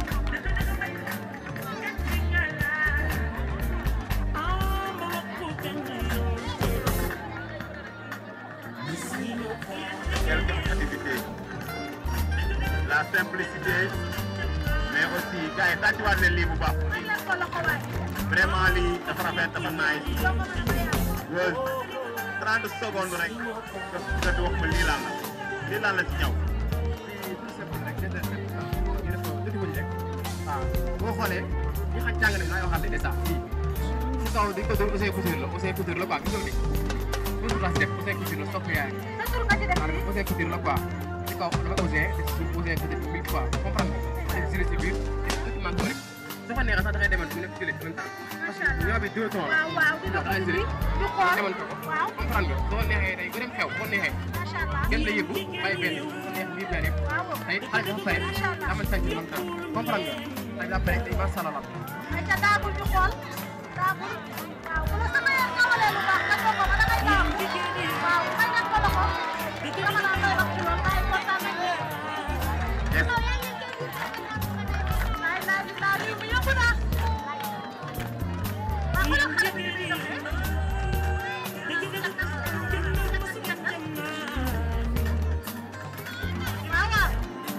Speaker 1: quelques activités la simplicité mais aussi gars yi tàccuwaat leen lii bu baax
Speaker 5: mën leen ko loxo waay
Speaker 1: vraiment lii dafa rafet dafa nice
Speaker 5: doo ko mën a yem.
Speaker 1: Weuz 30 secondes rek nga nga wax ma lii lan la lii lan la ci ñaw
Speaker 4: waaw boo xoolee ñi xam jàng nañ naa yoo xam ne déjà fii si kaw dañ ko doon Ousseyn Couture la Ousseyn Couture la quoi gis nga ni toujours la si def Ousseyn Couture la sopp yaay
Speaker 5: sa tur nga ci def
Speaker 4: maanaam Ousseyn Couture la quoi si kaw dama Ousseyn te si suuf Ousseyn Couture bi mille fois comprendre nga xale bi si biir document ko rek su fa neexee sax da ngay demal mu nekk jëlee en même temps parce que ñoo bi deux tons la
Speaker 5: waaw waaw di
Speaker 4: da
Speaker 5: def
Speaker 4: ngay
Speaker 5: tur bi
Speaker 4: jëlee
Speaker 5: ñu xool
Speaker 4: demal ko ko
Speaker 5: waaw
Speaker 4: comprendre nga soo neexee day gën a xew boo neexee
Speaker 5: macha allah
Speaker 4: gën la yëgu bàyyi benn su neex mii benn yëpp
Speaker 5: waaw
Speaker 4: tey xale dafa pare amal sañ ci temps comprendre nga xale daa pare tey macha allah
Speaker 5: ay ca daagul ñu xool daagul waaw bu la sa mayee xawalee lu baax nga jox ko ba da ngay daagu waaw may ngeen ko loxo dama naan may wax ci loolu waaye kontaan nañ de. laay laay bi laa lii mu yomb na waaw xoolal xale bi ni muy doxee. waaw waaw.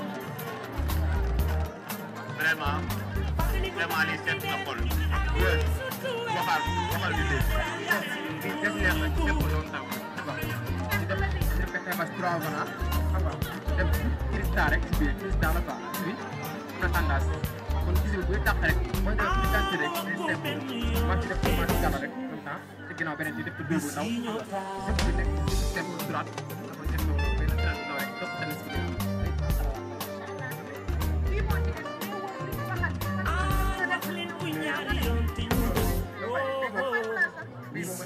Speaker 1: vraiment vraiment lii seet na xol Weuz waxal waxal di dégg
Speaker 4: lii des neex la ci lépp yoon taw xam nga di def di def kese bas trois vana xam nga def cristal rek ci biir cristal la quoi bi am na tendance kon gis nga buy tax rek mooy def ci quantité rek day simple man ci def ko ma gàll rek en même temps te ginnaaw beneen bi def ko dóobu ndaw xam nga lépp bi nekk ci simple droite dafa def ko benn traite bu ndaw rek topp tamit ci biir
Speaker 5: lii moo ci des ñu wër li ñu waxal nga def li ñu ñaaw la de.
Speaker 4: bii moom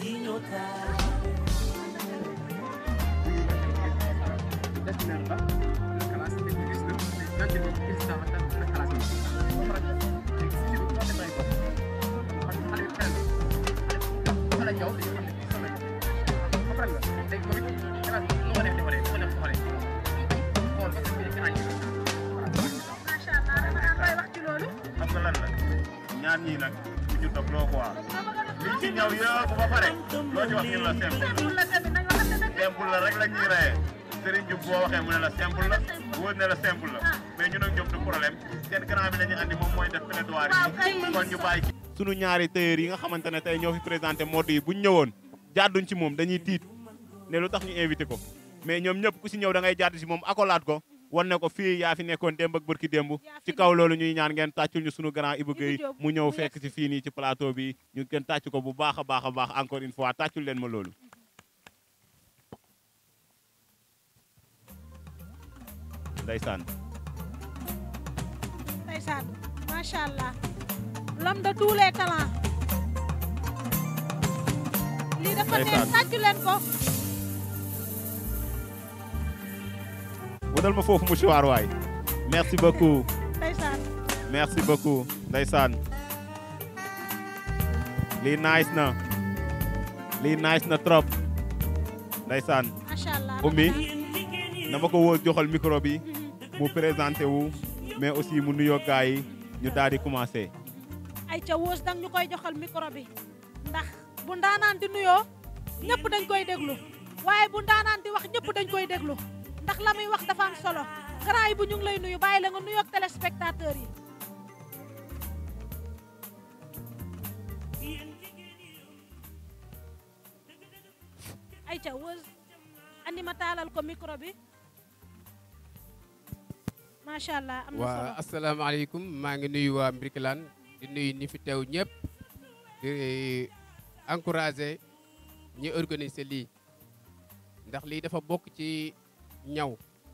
Speaker 4: destiné la la classe bi gis na ñaan ci moom gis naa la la classe bi comprendre léegi si biir boo demee ko parce que xale bi kenn xale ñëw dañu xam ne kii sonn nañu comprendre nga léegi moom it classe bi nu ko def defaree nu ko def defaree xool ba sa biir kanam yi
Speaker 5: macha allah dama daan koy wax ci loolu.
Speaker 1: xam nga lan la ñaar ñii nag du ñu toog loo ko waa liñ ci ñaw yëpp ba pare loo ci wax ñu la simple
Speaker 5: simple la tamit nañu waxante dëgg.
Speaker 1: simple la rek la ñuy reyee Serigne Diouf boo waxee mu ne la simple la wóor ne la simple la mais ñun ak ñoom du problème seen grand bi la ñu andi moom mooy def plaidoirie
Speaker 5: waaw kay.
Speaker 1: yi kon ñu bàyyi sunu ñaari tailleur yi nga xamante ne tey ñoo fi présenté mode yi buñ ñëwoon jàdduñ ci moom dañuy tiit ne lu tax ñu invité ko mais ñoom ñëpp ku si ñëw da ngay jàdd si moom akolaat ko wan ne ko fii yaa fi nekkoon démb ak bërki démb ci kaw loolu ñuy ñaan ngeen tàccul ñu sunu grand Ibou Gueye
Speaker 2: Diop,
Speaker 1: mu ñëw
Speaker 2: mu
Speaker 1: fekk si fii nii ci plateau bi ñu gën tàcc ko bu baax a baax a baax encore une fois tàccul leen ma loolu ndeysaan
Speaker 2: ndeysaan macha allah l'homme de tous les talents lii dafa neex
Speaker 1: Ndeysaan.
Speaker 2: tàccu leen ko
Speaker 1: wutal ma foofu mouchoir waay merci beaucoup
Speaker 2: ndeysaan
Speaker 1: merci beaucoup ndeysaan lii nice na lii nice na trop ndeysaan
Speaker 2: macha allah
Speaker 1: ummi dama ko woo joxal micro bi mu présenté wu mais aussi mu nuyoo gars yi ñu daal di commencé
Speaker 2: ay ca wóos dang ñu koy joxal micro bi ndax bu ndaanaan di nuyoo ñëpp dañ koy déglu waaye bu ndaanaan di wax ñëpp dañ koy déglu ndax la muy wax dafa am solo grand yi bu ñu ngi lay nuyu bàyyi la nga nuyoog téléspectateurs yi ay ca wóos andi ma taalal ko micro bi macha allah am na solo
Speaker 4: waa asalaamaaleykum maa ngi nuyu waa Mbirkilaan di nuyu ñi fi teew ñëpp di encourager ñi organiser lii ndax lii dafa bokk ci ñaw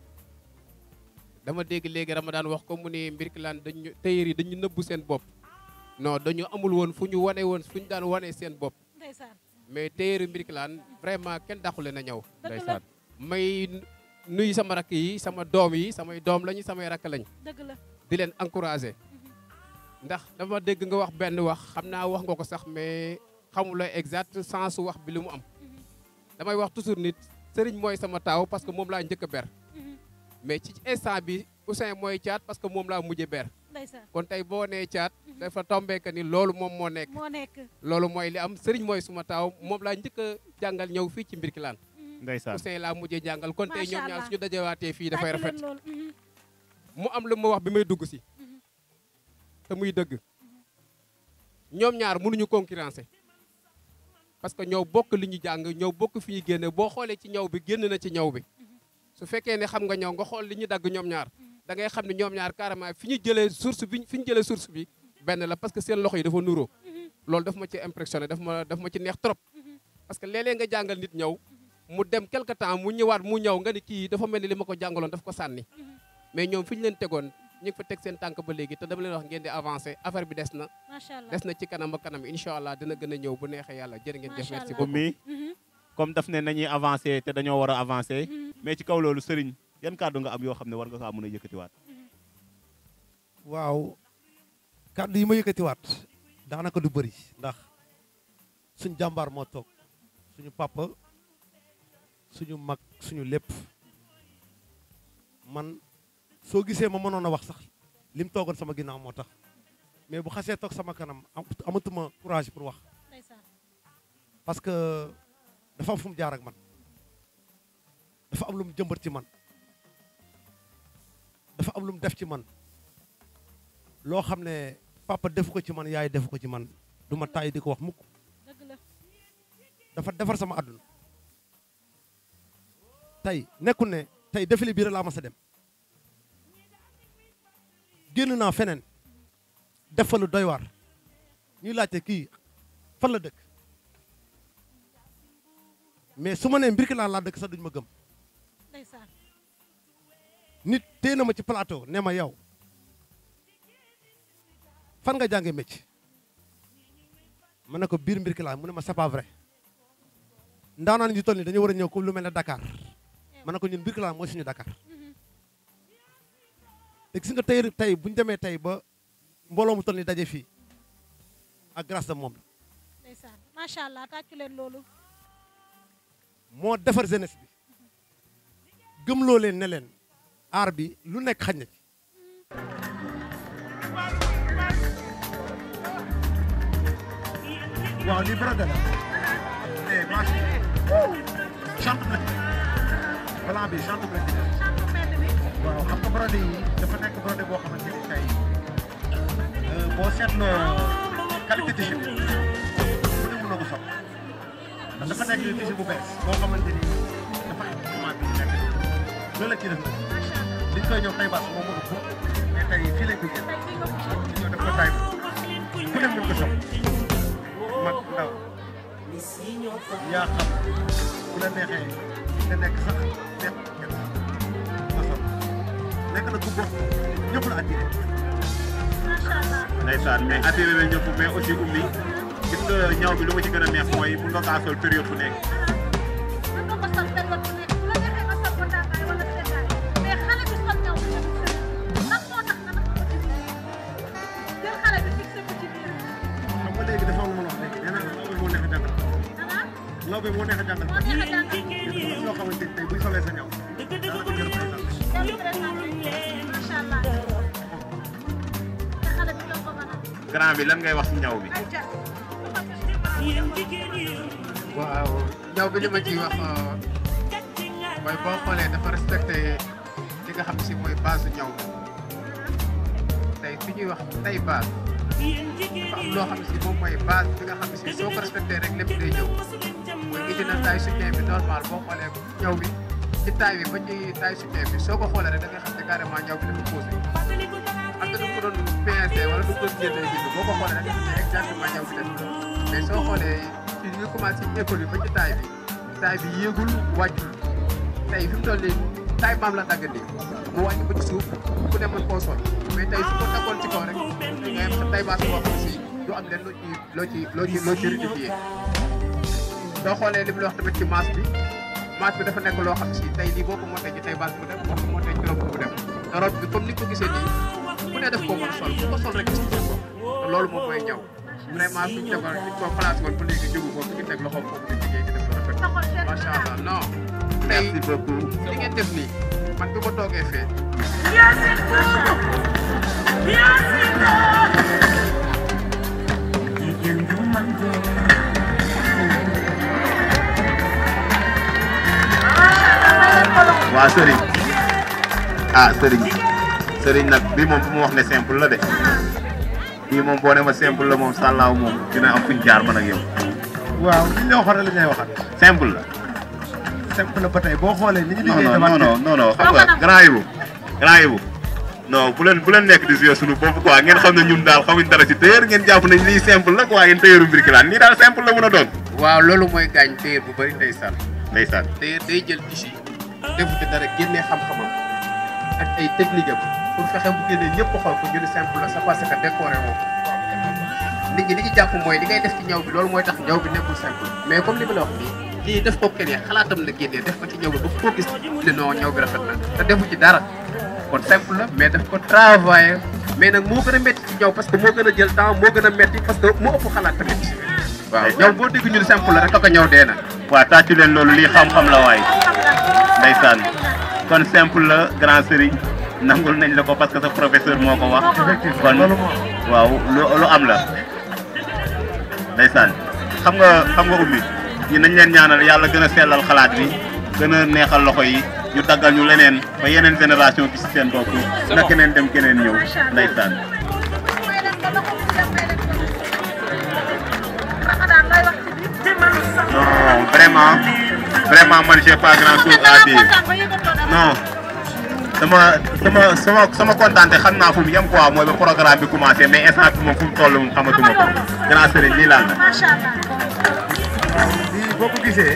Speaker 4: dama dégg léegi Ramadan wax ko mu ne Mbirkilaan dañu tailleur yi dañu nëbbu seen bopp non dañu amul woon fu ñu wane woon fu ñu daan wane seen bopp
Speaker 2: ndeysaan
Speaker 4: mais tailleur Mbirkilaan vraiment kenn dàqule na ñaw
Speaker 2: dëgg la
Speaker 1: ndeysaan
Speaker 4: may nuyu sama rakk yi sama doom yi samay doom lañu samay rakk lañ
Speaker 2: dëgg la
Speaker 4: di leen encourager ndax dama dégg nga wax benn wax xam naa wax nga ko sax mais xamula exact sens wax bi li mu am damay wax toujours nit sëriñ mooy sama taaw parce que moom laa njëkk a ber mais ci instant bi Ousseyn mooy caat parce que moom laa mujjee ber
Speaker 2: ndeysaan
Speaker 4: kon tey boo nee caat dafa tombé que ni loolu moom moo nekk
Speaker 2: moo nekk
Speaker 4: loolu mooy li am sëriñ mooy suma taaw moom laa njëkk a jàngal ñëw fii ci Mbirkilaan
Speaker 1: ndeysaan
Speaker 4: Ousseyn laa mujjee jàngal kon tey
Speaker 2: Macha
Speaker 4: ñoom ñaar
Speaker 2: Allah.
Speaker 4: suñu dajewaatee fii dafay
Speaker 2: tàccu leen
Speaker 4: rafet
Speaker 2: loolu mhm.
Speaker 4: mu am lu ma wax bi may dugg si te muy dëgg ñoom ñaar mënuñu concurrencer parce que ñoo bokk li ñu jàng ñoo bokk fi ñu génne boo xoolee ci ñaw bi génn na ci ñaw bi su fekkee ne xam nga ñaw nga xool li ñu dagg ñoom ñaar da ngay xam ne ñoom ñaar carrément fi ñu jëlee source bi fi ñu jëlee source bi benn la parce que seen loxo yi dafa nuroo loolu daf ma ci impressionné daf ma daf ma ci neex trop parce que léeg-léeg nga jàngal nit ñëw mu dem quelque temps mu ñëwaat mu ñëw nga ni kii dafa mel ni li ma ko jàngaloon daf ko sànni mais ñoom fi ñu leen tegoon ñu ngi fa teg seen tànk ba léegi te dama leen wax ngeen di avancer affaire bi des na
Speaker 2: macha allah
Speaker 4: des na ci kanam ak kanam incha allah dina gën a ñëw bu neexee yàlla jërë ngeen jëf
Speaker 2: Macha
Speaker 4: merci
Speaker 2: Allah.
Speaker 4: beaucoup
Speaker 1: ummi
Speaker 2: Mhm.
Speaker 1: comme daf ne nañuy avancé te dañoo war a avancé mais ci kaw loolu sëriñ yan kàddu nga am yoo xam ne war nga kaa mën a yëkkatiwaat
Speaker 3: waaw kàddu yi ma yëkkatiwaat daanaka du bëri ndax suñ jàmbaar moo toog suñu papa suñu mag suñu lépp man soo gisee ma mënoon a wax sax lim toogoon sama ginnaaw moo tax mais bu xasee toog sama kanam am- amatuma courage pour wax
Speaker 2: ndeysaan
Speaker 3: parce que dafa am fu mu jaar ak man dafa am lu mu jëmbat ci man dafa am lu mu def ci man loo xam ne papa defu ko ci man yaay defu ko ci man du ma tàyyi di ko wax mukk
Speaker 2: dëgg la
Speaker 3: dafa defar sama àdduna tey nekkul ne tey défilé biir laa mas a dem génn naa feneen def fa lu doy waar ñuy laajte kii fan la dëkk mais su ma nee Mbirkilaan laa dëkk sax duñu ma gëm
Speaker 2: ndeysaan
Speaker 3: nit téye na ma ci plateau ne ma yow fan nga jàngee métier ma ne ko biir Mbirkilaan mu ne ma c'est pas vrai ndaanaan ñu toll nii dañu war a ñëw comme lu mel ne Dakar ma ne ko ñun Mbirkilaan mooy suñu Dakar te gis nga tey tey bu ñu demee tey ba mbooloo mu toll nii daje fii ak grâce de moom la
Speaker 2: ndeysaan macha allah tàccu leen loolu
Speaker 3: moo defar jeunesse bi gëmloo leen ne leen aar bi lu nekk xaj na ci waaw lii brode la eh marche chante na blanc bi chante na
Speaker 5: Chantu mbedd bi.
Speaker 3: waaw xam nga brode yi dafa nekk brode boo xamante ni tey boo seetloo qualité tissu bi bu ne mën na ko sopp ndax dafa nekk tissu bu bees boo xamante ni dafa am moment bi nekk loolu la ci def nag
Speaker 5: Macha allah.
Speaker 3: liñ koy ñëw tay baas moom mënu ko mais tey fii lañ ko jël
Speaker 5: Tey fii nga ko sol.
Speaker 3: ñëw def ko tay ku ne mën ko sopp mag ndaw yaa xam ku la neexee nga nekk sax neex kenn nga sopp nekk na ku bokk ñëpp la attiré
Speaker 5: Macha allah.
Speaker 1: ndeysaan mais attiré na ñëpp mais aussi ummi gis nga ñaw bi lu ma ci gën a neex mooy mun nga kaa sol période bu nekk
Speaker 5: Mën nga ko sol période bu nekk bu la neexee nga sol ko tàngaay wala seddaay mais xale bi sol ñaw bi nga ko sëriñ lan moo tax nga dafa ko ci biir jël xale bi fixé ko ci biir
Speaker 3: xam nga léegi dafa am lu ma la wax léegi nee naa amul moo neex dara
Speaker 5: ah
Speaker 3: lawbe moo neex a jàngal
Speaker 5: moo neex a jàngal
Speaker 3: ñoo xamante ni tey buy solee sa ñaw daanaka jël ko sax
Speaker 5: yow présenté macha allah te xale bi jox ko ba nag
Speaker 1: grand bi lan ngay wax ci ñaw bi
Speaker 5: ay ja
Speaker 6: waaw ñaw bi li ma ciy wax mooy boo xoolee dafa respecté li nga xam si mooy base ñaw bi tey fi ñuy wax tey base dafa am loo xam si moom mooy base bi nga xam si soo ko respecté rek lépp day ñëw mooy indi na taille soutien bi normal boo xoolee ñaw bi ci taille bi ba ci taille soutien bi soo ko xoolee rek da nga xam ne carrément ñaw bi dafa posé am na du ko doon pincé wala du ko doon jëndee bind boo ko xoolee da nga xam ne exactement ñaw bi dafa mais soo xoolee ci ñu commencé école bi ba ci taille bi taille bi yéegul wàccul tey fi mu toll nii taille maam la dagg nii mu wàcc ba ci suuf ku ne mën koo sol mais tey su ko daggoon ci kaw rek nga yem sa taille basse boo xam si du am leen loo ci loo ci loo ci loo ci rectifié soo xoolee li mu la wax tamit ci masse bi masse bi dafa nekk loo xam si tey lii boo ko monté ci taille basse mu dem boo ko monté ci robe mu dem te robe bi comme ni ko gisee nii ku ne def koo mën a sol bu ko sol rek gis nga ko te loolu moom mooy ñëw vraiment suñu tegoon suñ ko place woon ba léegi jógu ko fi ñu teg loxoom foofu di liggéey di def lu rafet
Speaker 5: taxul seen
Speaker 6: macha allah non tey
Speaker 1: merci beaucoup
Speaker 6: li ngeen def nii man bi ma toogee fee
Speaker 1: waa sëriñ ah sëriñ sëriñ nag bii moom fu mu wax ne simple la de bii moom boo ne ma simple la moom sàllaaw moom dina am fuñ jaar man ak yow
Speaker 3: waaw li ñu la waxoon rek la ñuy waxaat
Speaker 1: simple la
Speaker 3: simple na ba tey boo xoolee ni ñu
Speaker 1: non
Speaker 3: liggéey
Speaker 1: non non non non xam nga grand yibu grand yibu non bu leen bu leen nekk di jouer suñu bopp quoi ngeen xam ne ñun daal xamuñ dara ci tailleur ngeen jàpp nañ lii simple la quoi yéen tailleuru Birkelane nii daal simple la mën a doon
Speaker 6: waaw loolu mooy gaañ téer bu bëri ndeysaan
Speaker 1: ndeysaan
Speaker 6: téer day jël tissu defu ci dara génnee xam-xamam ak ay technique am pour fexe bu génnee ñëpp xool ko ñu ne simple la c'est parce que décoré woo ko nit ñi li ñu jàpp mooy li ngay def ci ñaw bi loolu mooy tax ñaw bi nekkul simple mais comme li ma la wax nii lii def ko keneen xalaatam la génnee def ko ci ñaw bi ba koo gis ne non ñaw bi rafet na te defu ci dara kon simple la mais daf ko travailler mais nag moo gën a métti ci ñaw parce que moo gën a jël temps moo gën a métti parce que moo ëpp xalaat tamit waaw ñaw boo dégg ñu ne simple la rek ko ñaw dee na
Speaker 1: waa tàccu leen loolu lii xam-xam la waay ndeysaan kon simple la grand sëriñ nangul nañ la ko parce que sa professeur moo ko wax kon waaw lu lu am la ndeysaan xam nga xam nga ummi ñi nañ leen ñaanal yàlla gën a sellal xalaat bi gën a neexal loxo yi ñu daggal ñu leneen ba yeneen génération gis seen bopp na keneen dem keneen ñëw ndeysaan
Speaker 5: may leen ko loxo mu dem may leen ko Ramadan looy wax ci biir
Speaker 1: non vraiment vraiment man j'ai pas grand chose à dire
Speaker 5: kontaan ba yëgatoo dara
Speaker 1: non sama sama sama sama kontaante xam naa fu mu yem quoi mooy ba programme bi commencé mais instant bi moom fu mu toll moom xamatuma ko grand sëriñ lii laal na
Speaker 5: macha allah
Speaker 3: lii boo ko gisee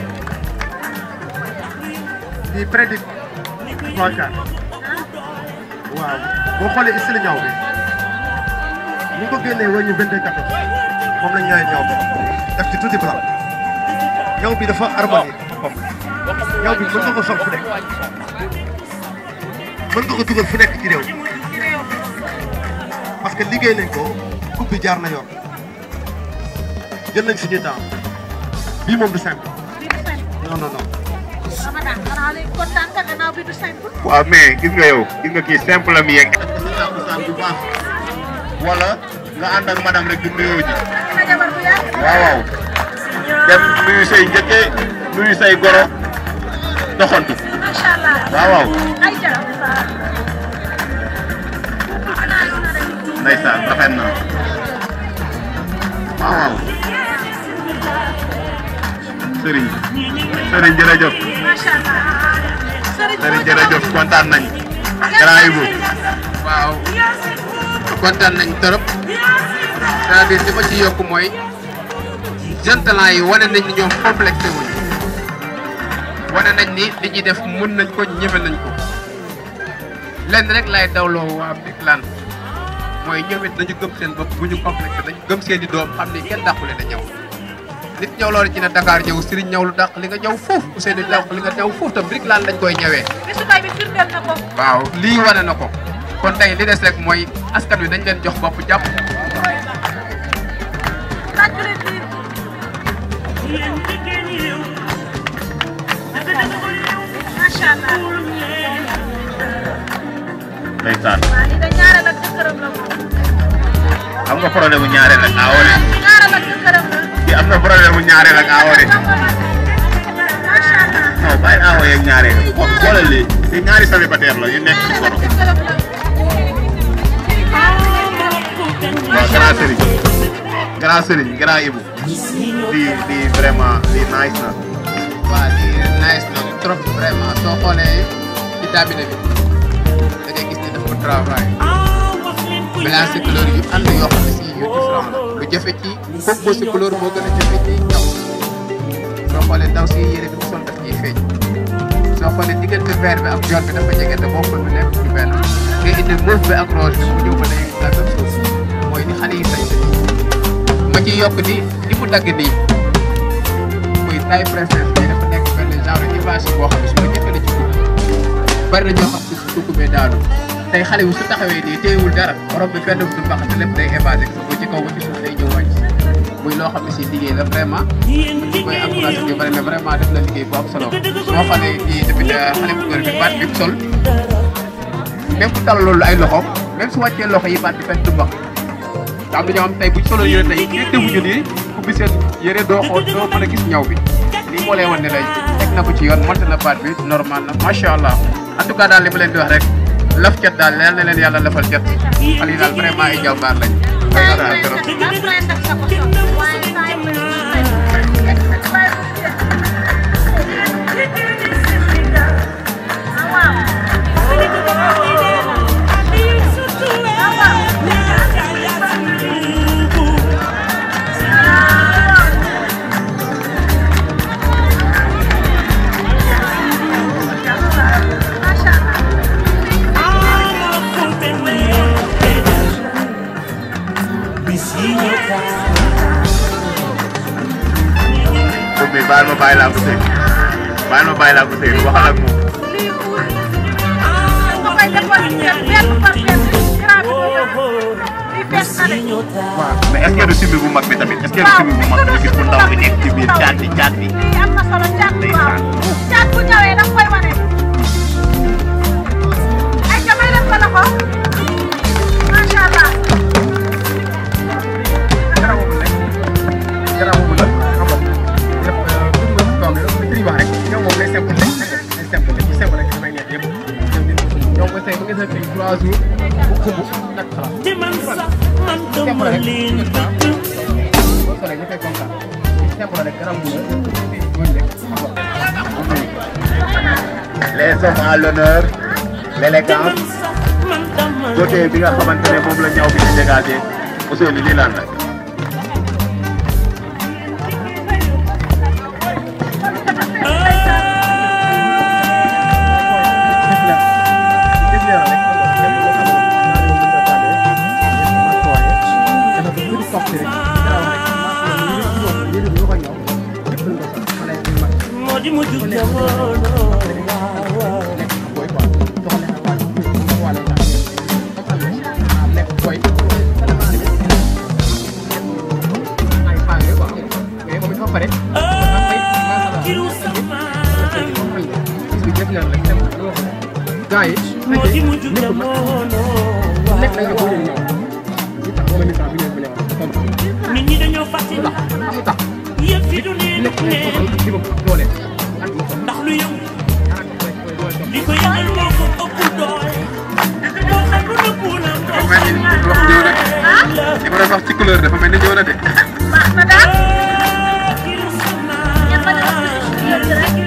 Speaker 3: lii prédic trois quarts waaw boo xoolee style ñaw bi ñu ngi ko génnee wàññi vingt deux quatorze moom la ñu ñëwee ñaw bi def ci tuuti blanc ñaw bi dafa harmonie boppam ñaw bi mën nga ko sol fu nekk mën nga ko dugal fu nekk ci réew parce que liggéey nañ ko coupe bi jaar na yoon jël nañ suñu temps bii moom du simple
Speaker 5: bi du simple
Speaker 3: non non non
Speaker 5: Ramadan xanaa léegi kontaan nga gannaaw bi du simple
Speaker 1: waaw mais gis nga yow gis nga kii simple am yeeg takkusaan bu baax wala nga ànd ak madame rek di nuyoo ji
Speaker 5: sa jabar bu yàgg
Speaker 1: waaw waaw dem nuyu say njëkke nuyu say goro doxantu
Speaker 5: macha allah
Speaker 1: waaw waaw
Speaker 5: ay ja
Speaker 1: ndeysaan rafet na waaw waaw sëriñ sëriñ jërëjëf
Speaker 5: macha allah sëriñ
Speaker 1: sëriñ jërëjëf kontaan nañ grand Ibou
Speaker 6: waaw kontaan nañ trop c'est-à-dire li ma ci yokk mooy jeune talent yi wane nañ ni ñoom complexé wuñ wane nañ ni li ñuy def mën nañ ko ñëfe nañ ko lenn rek laay dawloo waa Birkelane mooy ñoom it nañu gëm seen bopp bu ñu complexé nañ gëm seen i doom xam ni kenn dàqule na ñëw nit ñëw loolu ci ne Dakar ñëw Serigne ñëw lu dàq li nga ñëw foofu Ousseynou dàq li nga ñëw foofu tam Birkelane lañ koy ñëwee
Speaker 5: bisu tay bi firndeel na ko
Speaker 6: waaw lii wane na ko kon tey li des rek mooy askan wi dañ leen jox bopp jàpp
Speaker 5: tàccu leen lii macha allah.
Speaker 6: ndeysaan
Speaker 5: waaw lii de ñaareel ak jëkkëram la moom.
Speaker 6: am nga problème mu ñaareel ak aawore
Speaker 5: ñaareel ak jëkkëram la.
Speaker 6: ki am na problème mu ñaareel ak aawore
Speaker 5: macha allah.
Speaker 6: non bàyyi aawo yeeg ñaareel xoolal lii te ñaari célibataire la yu nekk ci koro
Speaker 5: jëkkëram la.
Speaker 6: waaw grand Serigne grand Serigne grand Ibou lii lii vraiment lii nice na
Speaker 7: waaw lii nice na trop vraiment soo xoolee ci cabinet bi da ngay gis ne dafa travail mélange couleur yu ànd yoo xam ne si yu différent la lu jafe ci composé couleur moo gën a jafe ci ñaw soo xoolee ndaw si yére bi mu sol daf ciy feeñ soo xoolee diggante vert bi ak jaune bi dafa jege te bokkul bi nekk ci benn nga indi mauve bi ak rose bi mu ñëw ba léegi la même chose mooy ni xale yi sañ ma ciy yokk ni li mu dagg nii muy taille princesse bi dafa nekk benn genre image boo xam ne su ma jëfee ci dugub bari na ñoo xam ne su duggumee daanu tey xale wu su taxawee nii téyewul dara borom bi fenn du mbax te lépp day évasé bu ci kaw ba ci suuf day ñëw wàcc muy loo xam ne si liggéey la vraiment ñu koy encouragé ñu bari na vraiment def na liggéey bu am solo soo xoolee kii tamit xale bu góor bi baat bi mu sol même bu tal loolu ay loxo même su wàccee loxo yi baat bi fenn du mbax te am na ñoo xam tey bu ñu solo yére tey ñi teewuñu nii ubbi seen yére doo xool doo mën a gis ñaw bi lii moo lay wan ne lay teg na ko ci yoon monté na baat bi normal na macha allah en tout cas daal li ma leen di wax rek laf cat daal leer na leen yàlla lafal cat xale yi daal vraiment ay jàmbaar lañ.
Speaker 5: Taille princesse la princesse sa ko sol. waaye taille princesse. ah waaw. macha allah.
Speaker 6: moom mi baal ma bàyyi laa ko sëy baal ma bàyyi laa ko sëy waxal ak moom
Speaker 5: lii wut. nga koy décortiquer benn par benn. grand bi ko lii fees na de.
Speaker 6: mais est-ce que du simbi bu mag bi tamit est-ce que du simbi bu mag bi gis bu ndaw bi nekk ci biir caat bi caat bi
Speaker 5: lii am na solo caat bu waaw. caat bu ñëwee da nga koy wane. ay ca may def ko loxo. macha allah.
Speaker 7: garab boobu nag garab boobu nag xam nga yëpp pour nga toog rek li wax rek ñoom moom day simple rek day simple rek bu simple rek damay neex yëpp ñoom ba tey ba nga sa fii trois jours bu xumb nag xalaat simple rek boo solee ñu fay kontaan simple rek garab bu la mooy rek xam nga
Speaker 6: les hommes à l'honneur l'élégance côté bi nga xamante ne moom la ñaw bi di dégagé Ousseynou lii lan la
Speaker 7: gaa yi lépp nag lépp da nga ko ñëw li tax wala mi tax bi ngeen ko ñëwal
Speaker 8: nit ñi dañoo fàtte
Speaker 7: lu tax lu tax
Speaker 8: yëf fi du ne
Speaker 7: lépp
Speaker 8: ne
Speaker 7: ngay soxla ci bopp doole ak mu soxla
Speaker 8: ndax lu yëngu
Speaker 7: ak mu soxla
Speaker 8: li ko yëngal moo ko ëpp doole moo xam lu nëbbu la moo
Speaker 7: mel ni wax ñëw na li ma doon wax ci couleur dafa mel ni ñëw na de
Speaker 5: baax na daal.
Speaker 8: kiru sama
Speaker 5: ngeen bañ a wax ci suñu yëf yi rek.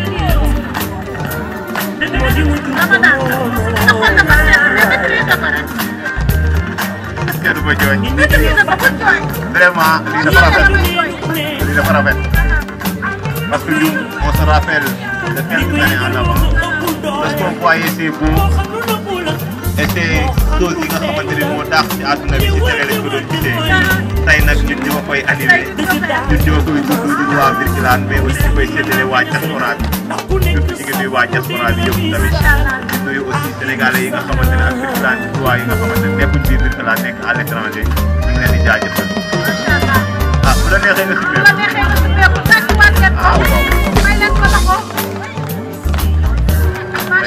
Speaker 8: moo di mujj
Speaker 5: Ramadan. taxoon na ba seet mais maîtrise ko rek.
Speaker 6: est-ce que du ma jooy
Speaker 5: maîtrise ko bu jooy.
Speaker 6: vraiment lii dafa rafet
Speaker 5: Yéen a ngi jooy.
Speaker 6: lii dafa rafet parce que ñun on se rappelle de quelques années en avant lorsqu'on voyait ces beaux
Speaker 8: moo xam lu nëbbu la
Speaker 6: et ces choses yi nga xamante ne moo daax ci àdduna bi ci télé lañ ko doon gisee tey nag ñun ñoo koy animé ñun ñoo koy dund ñun waa Birkelane mais aussi ñu koy séddale waa diaspora bi
Speaker 8: ndax ku nekk
Speaker 6: surtout ñu ngi nuyu waa diaspora bi yëpp tamit di nuyu aussi sénégalais yi nga xamante ne ak Birkelane waa yi nga xamante ne nekkuñ biir Birkelane nekk à l'étranger ñu ngi leen di jaajëfal
Speaker 5: macha allah.
Speaker 6: ah bu la neexee nga
Speaker 5: bu
Speaker 6: sibbee
Speaker 5: la neexee nga summeeku tàccuwaat leen ko.
Speaker 6: Ah, waaw.
Speaker 5: may leen ko loxo.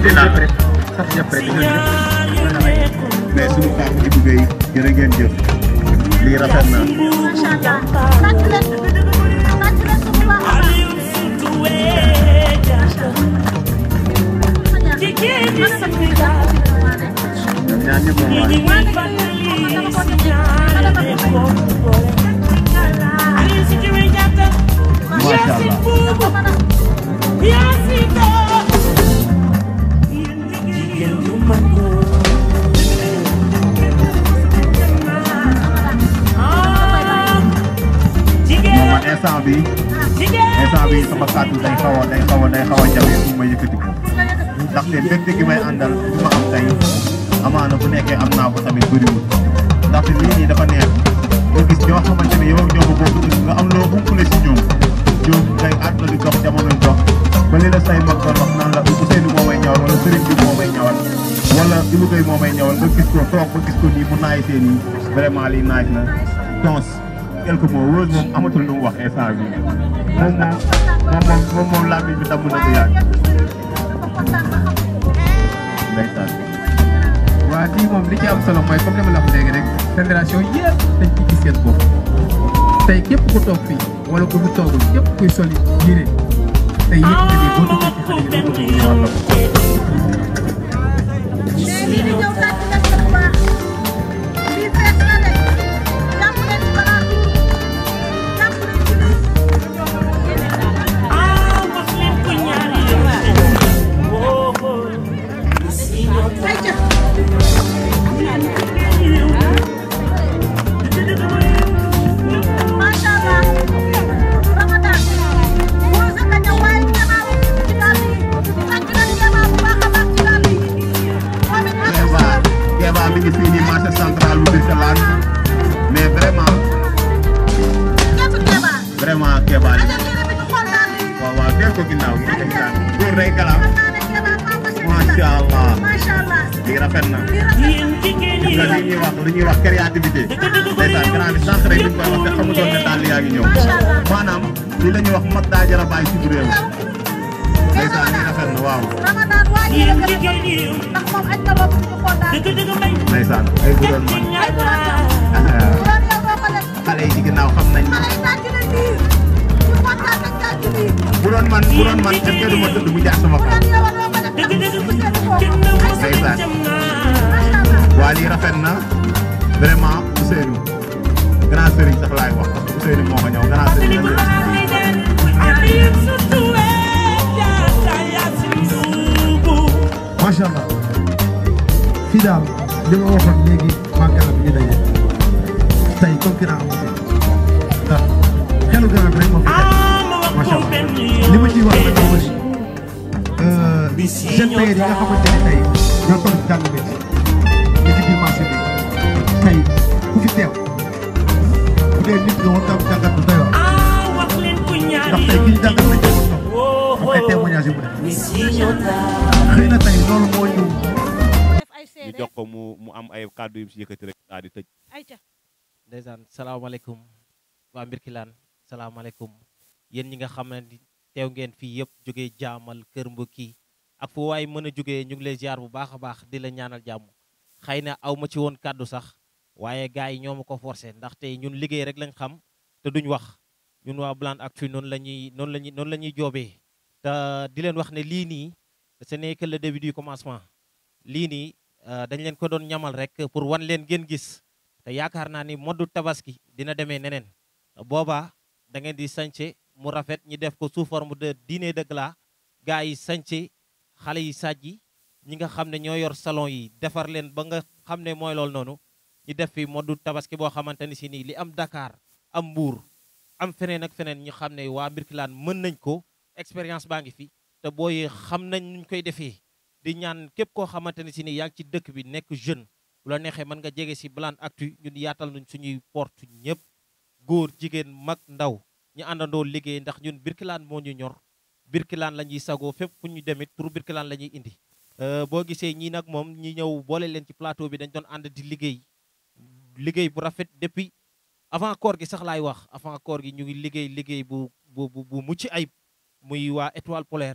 Speaker 6: alhamdulilah rek sant ñëpp rek
Speaker 9: mais suñu papa Ibou Gueye jërë ngeen jëf lii rafet na
Speaker 5: macha allah tàcc leen tàcc leen ko bu baax a baax.
Speaker 9: ñoom ñaar ñëpp moom waay macha allah moom man instant bi instant bi sama kàddu day xaw a day xaw a day xaw a jafe pour ma yëkkati ko ndaxte mbégte gi may àndal bi ma am tey amaana bu nekkee am naa ko tamit bëriwul ndaxte lii nii dafa neex nga gis ñoo xamante ne yow ak ñoo ko bokk gis nga am loo umpale si ñoom ñoom tey àdduna di dox jamono di dox ba li la say mag doon wax naan la Ousseynou moo may ñawal wala Serigne bi moo may ñawal wala Ibou Gueye moo may ñawal nga gis ko toog ba gis ko nii mu naay see nii vraiment lii naaj na tons quelque mots wóor moom amatul lu mu wax instant bi moom moom moom moom moom moom làmmiñ bi damm na bu yàgg ndeysaan
Speaker 6: waa lii moom li ci am solo mooy comme li ma la wax léegi rek fédération yëpp dañ ci gis seen bopp tey képp ku toog fii wala ku fi toogul képp kuy soli yére tey yëpp nga ni boo duggee ci xale yi doo bëgg ñu war la ko.
Speaker 5: mais lii di ñëw tàcc leen ko bu baax lii fees na de jàpp leen ci balaa bi jàpp leen ci lii. ayca. macha allah Ramadan moo sa ka ñëw waaye jamaa ci daal yi tàcc leen jamaa bu baax a baax ci daal yi moom it
Speaker 9: Kéba Kéba mi ngi fii nii marché central bu Birkelane mais vraiment
Speaker 5: képp Kéba
Speaker 9: vraiment Kéba li
Speaker 5: ajal yére bi ñu xool daal yi
Speaker 9: waaw waaw dégg ko ginnaaw gi dégg naa góor day galam
Speaker 5: xam naa ne Kéba maa ko si
Speaker 9: macha allah
Speaker 5: macha allah
Speaker 9: lii rafet na
Speaker 5: lii rafet
Speaker 9: gis nga li ñuy wax li ñuy wax créativité ndeysaan grand bi sànq rek ñu ngi koy wax te xamutoon ne daal yaa ngi ñëw maanaam li la ñuy wax mag daa jar a bàyyi ci réew ndeysaan lii rafet na waaw
Speaker 5: Ramadan waa ji la gën a bëgg ndax moom aj na bopp ñu xool daal
Speaker 9: ndeysaan ay bu doon man
Speaker 5: ay bu doon yow bu doon yow doo ko def
Speaker 9: xale yi ci ginnaaw xam nañ
Speaker 5: xale yi tàcc na nii ñu kontaan nañ tàcc nii
Speaker 9: bu doon man bu doon man est-ce que du ma tëdd mu jaar sama
Speaker 5: bu
Speaker 9: kaw
Speaker 5: doon yow doo ko def ndax ñu seetlu ko ay
Speaker 9: ndeysaan
Speaker 5: macha allah
Speaker 9: waa lii rafet na vraiment Ousseynou grand sëriñ sax laay wax parce que Ousseynou moo ko ñëw grand sëriñ la
Speaker 3: macha allah fii daal li ma waxoon léegi maa garab ñu daje tey concurrent amu fi ndax xelu garab rek moo fi nekk macha allah li ma ciy wax nag moo bëri jeunes tailleur yi nga xamante ne tey ñoo toll ci jàng métier ne ci biir marché bi tey ku fi teew bu dee nit nga war nga am jàngat bu doy waar ndax tey ki ñu jàngat nañ ko toog am ay témoignages yu mu def xëy na tey loolu moo ñu
Speaker 2: def ay
Speaker 1: ñu
Speaker 2: seede
Speaker 1: jox ko mu mu am ay kàddu yu mu si yëkkati rek daal di tëj.
Speaker 2: ayca
Speaker 10: ndeysaan salaamaaleykum waa Mbirkilaan salaamaaleykum yéen ñi nga xam ne ni teew ngeen fii yëpp jógee jaamal kër mbokki ak fu waay mën a jógee ñu ngi lay ziar bu baax a baax di la ñaanal jàmm xëy na aw ma ci woon kàddu sax waaye gars yi ñoo ma ko forcé ndaxte ñun liggéey rek lañ xam te duñ wax ñun waa Blanc Actu noonu la ñuy noonu la ñuy noonu la ñuy joobee te di leen wax ne lii nii ce n'est que le début du commencement lii nii dañ leen ko doon ñamal rek pour wan leen ngeen gis te yaakaar naa ni moddu tabaski dina demee neneen boobaa da ngeen di sànce mu rafet ñi def ko sous forme de dîner de gala gars yi sànce xale yi sàjji ñi nga xam ne ñoo yor salon yi defar leen ba nga xam ne mooy loolu noonu ñu def fi moddu tabaski boo xamante ni si nii li am Dakar am Mbuur am feneen ak feneen ñu xam ne waa Mbirkilaan mën nañ ko expérience baa ngi fi te booy xam nañ nuñ koy defee di ñaan képp koo xamante ne si nii yaa ngi ci dëkk bi nekk jeune bu la neexee mën nga jege si Blanc Actu ñun yaatal nañ suñuy porte ñëpp góor jigéen mag ndaw ñu àndandoo liggéey ndax ñun Birkilaan moo ñu ñor Birkilaan la ñuy sagoo fépp fu ñu demit pour Birkilaan la ñuy indi boo gisee ñii nag moom ñi ñëw boole leen ci plateau bi dañ doon ànd di liggéey liggéey bu rafet depuis avant koor gi sax laay wax avant koor gi ñu ngi liggéey liggéey bu bu bu mucc ayib muy waa étoile polaire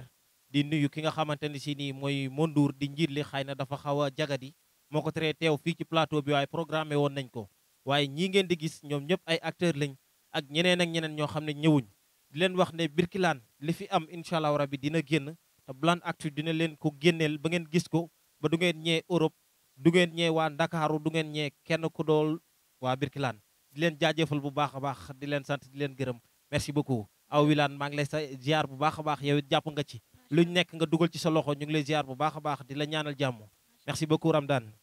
Speaker 10: di nuyu ki nga xamante ni si nii mooy Mondour di njiit li xëy na dafa xaw a jagadi moo ko teree teew fii ci plateau bi waaye programmé woon nañ ko waaye ñii ngeen di gis ñoom ñëpp ay acteurs lañ ak ñeneen ak ñeneen ñoo xam ne ñëwuñ di leen wax ne Birkelane li fi am incha allah rabi dina génn te Blan Actu dina leen ko génneel ba ngeen gis ko ba du ngeen ñee Europe du ngeen ñee waa Ndakaaru du ngeen ñee kenn ku dool waa Birkelane di leen jaajëfal bu baax a baax di leen sant di leen gërëm merci beaucoup aw wilaan maa ngi lay sa ziar bu baax a baax yow it jàpp nga ci luñ nekk nga dugal ci sa loxo ñu ngi lay ziar bu baax a baax di la ñaanal jàmm merci beaucoup Ramdan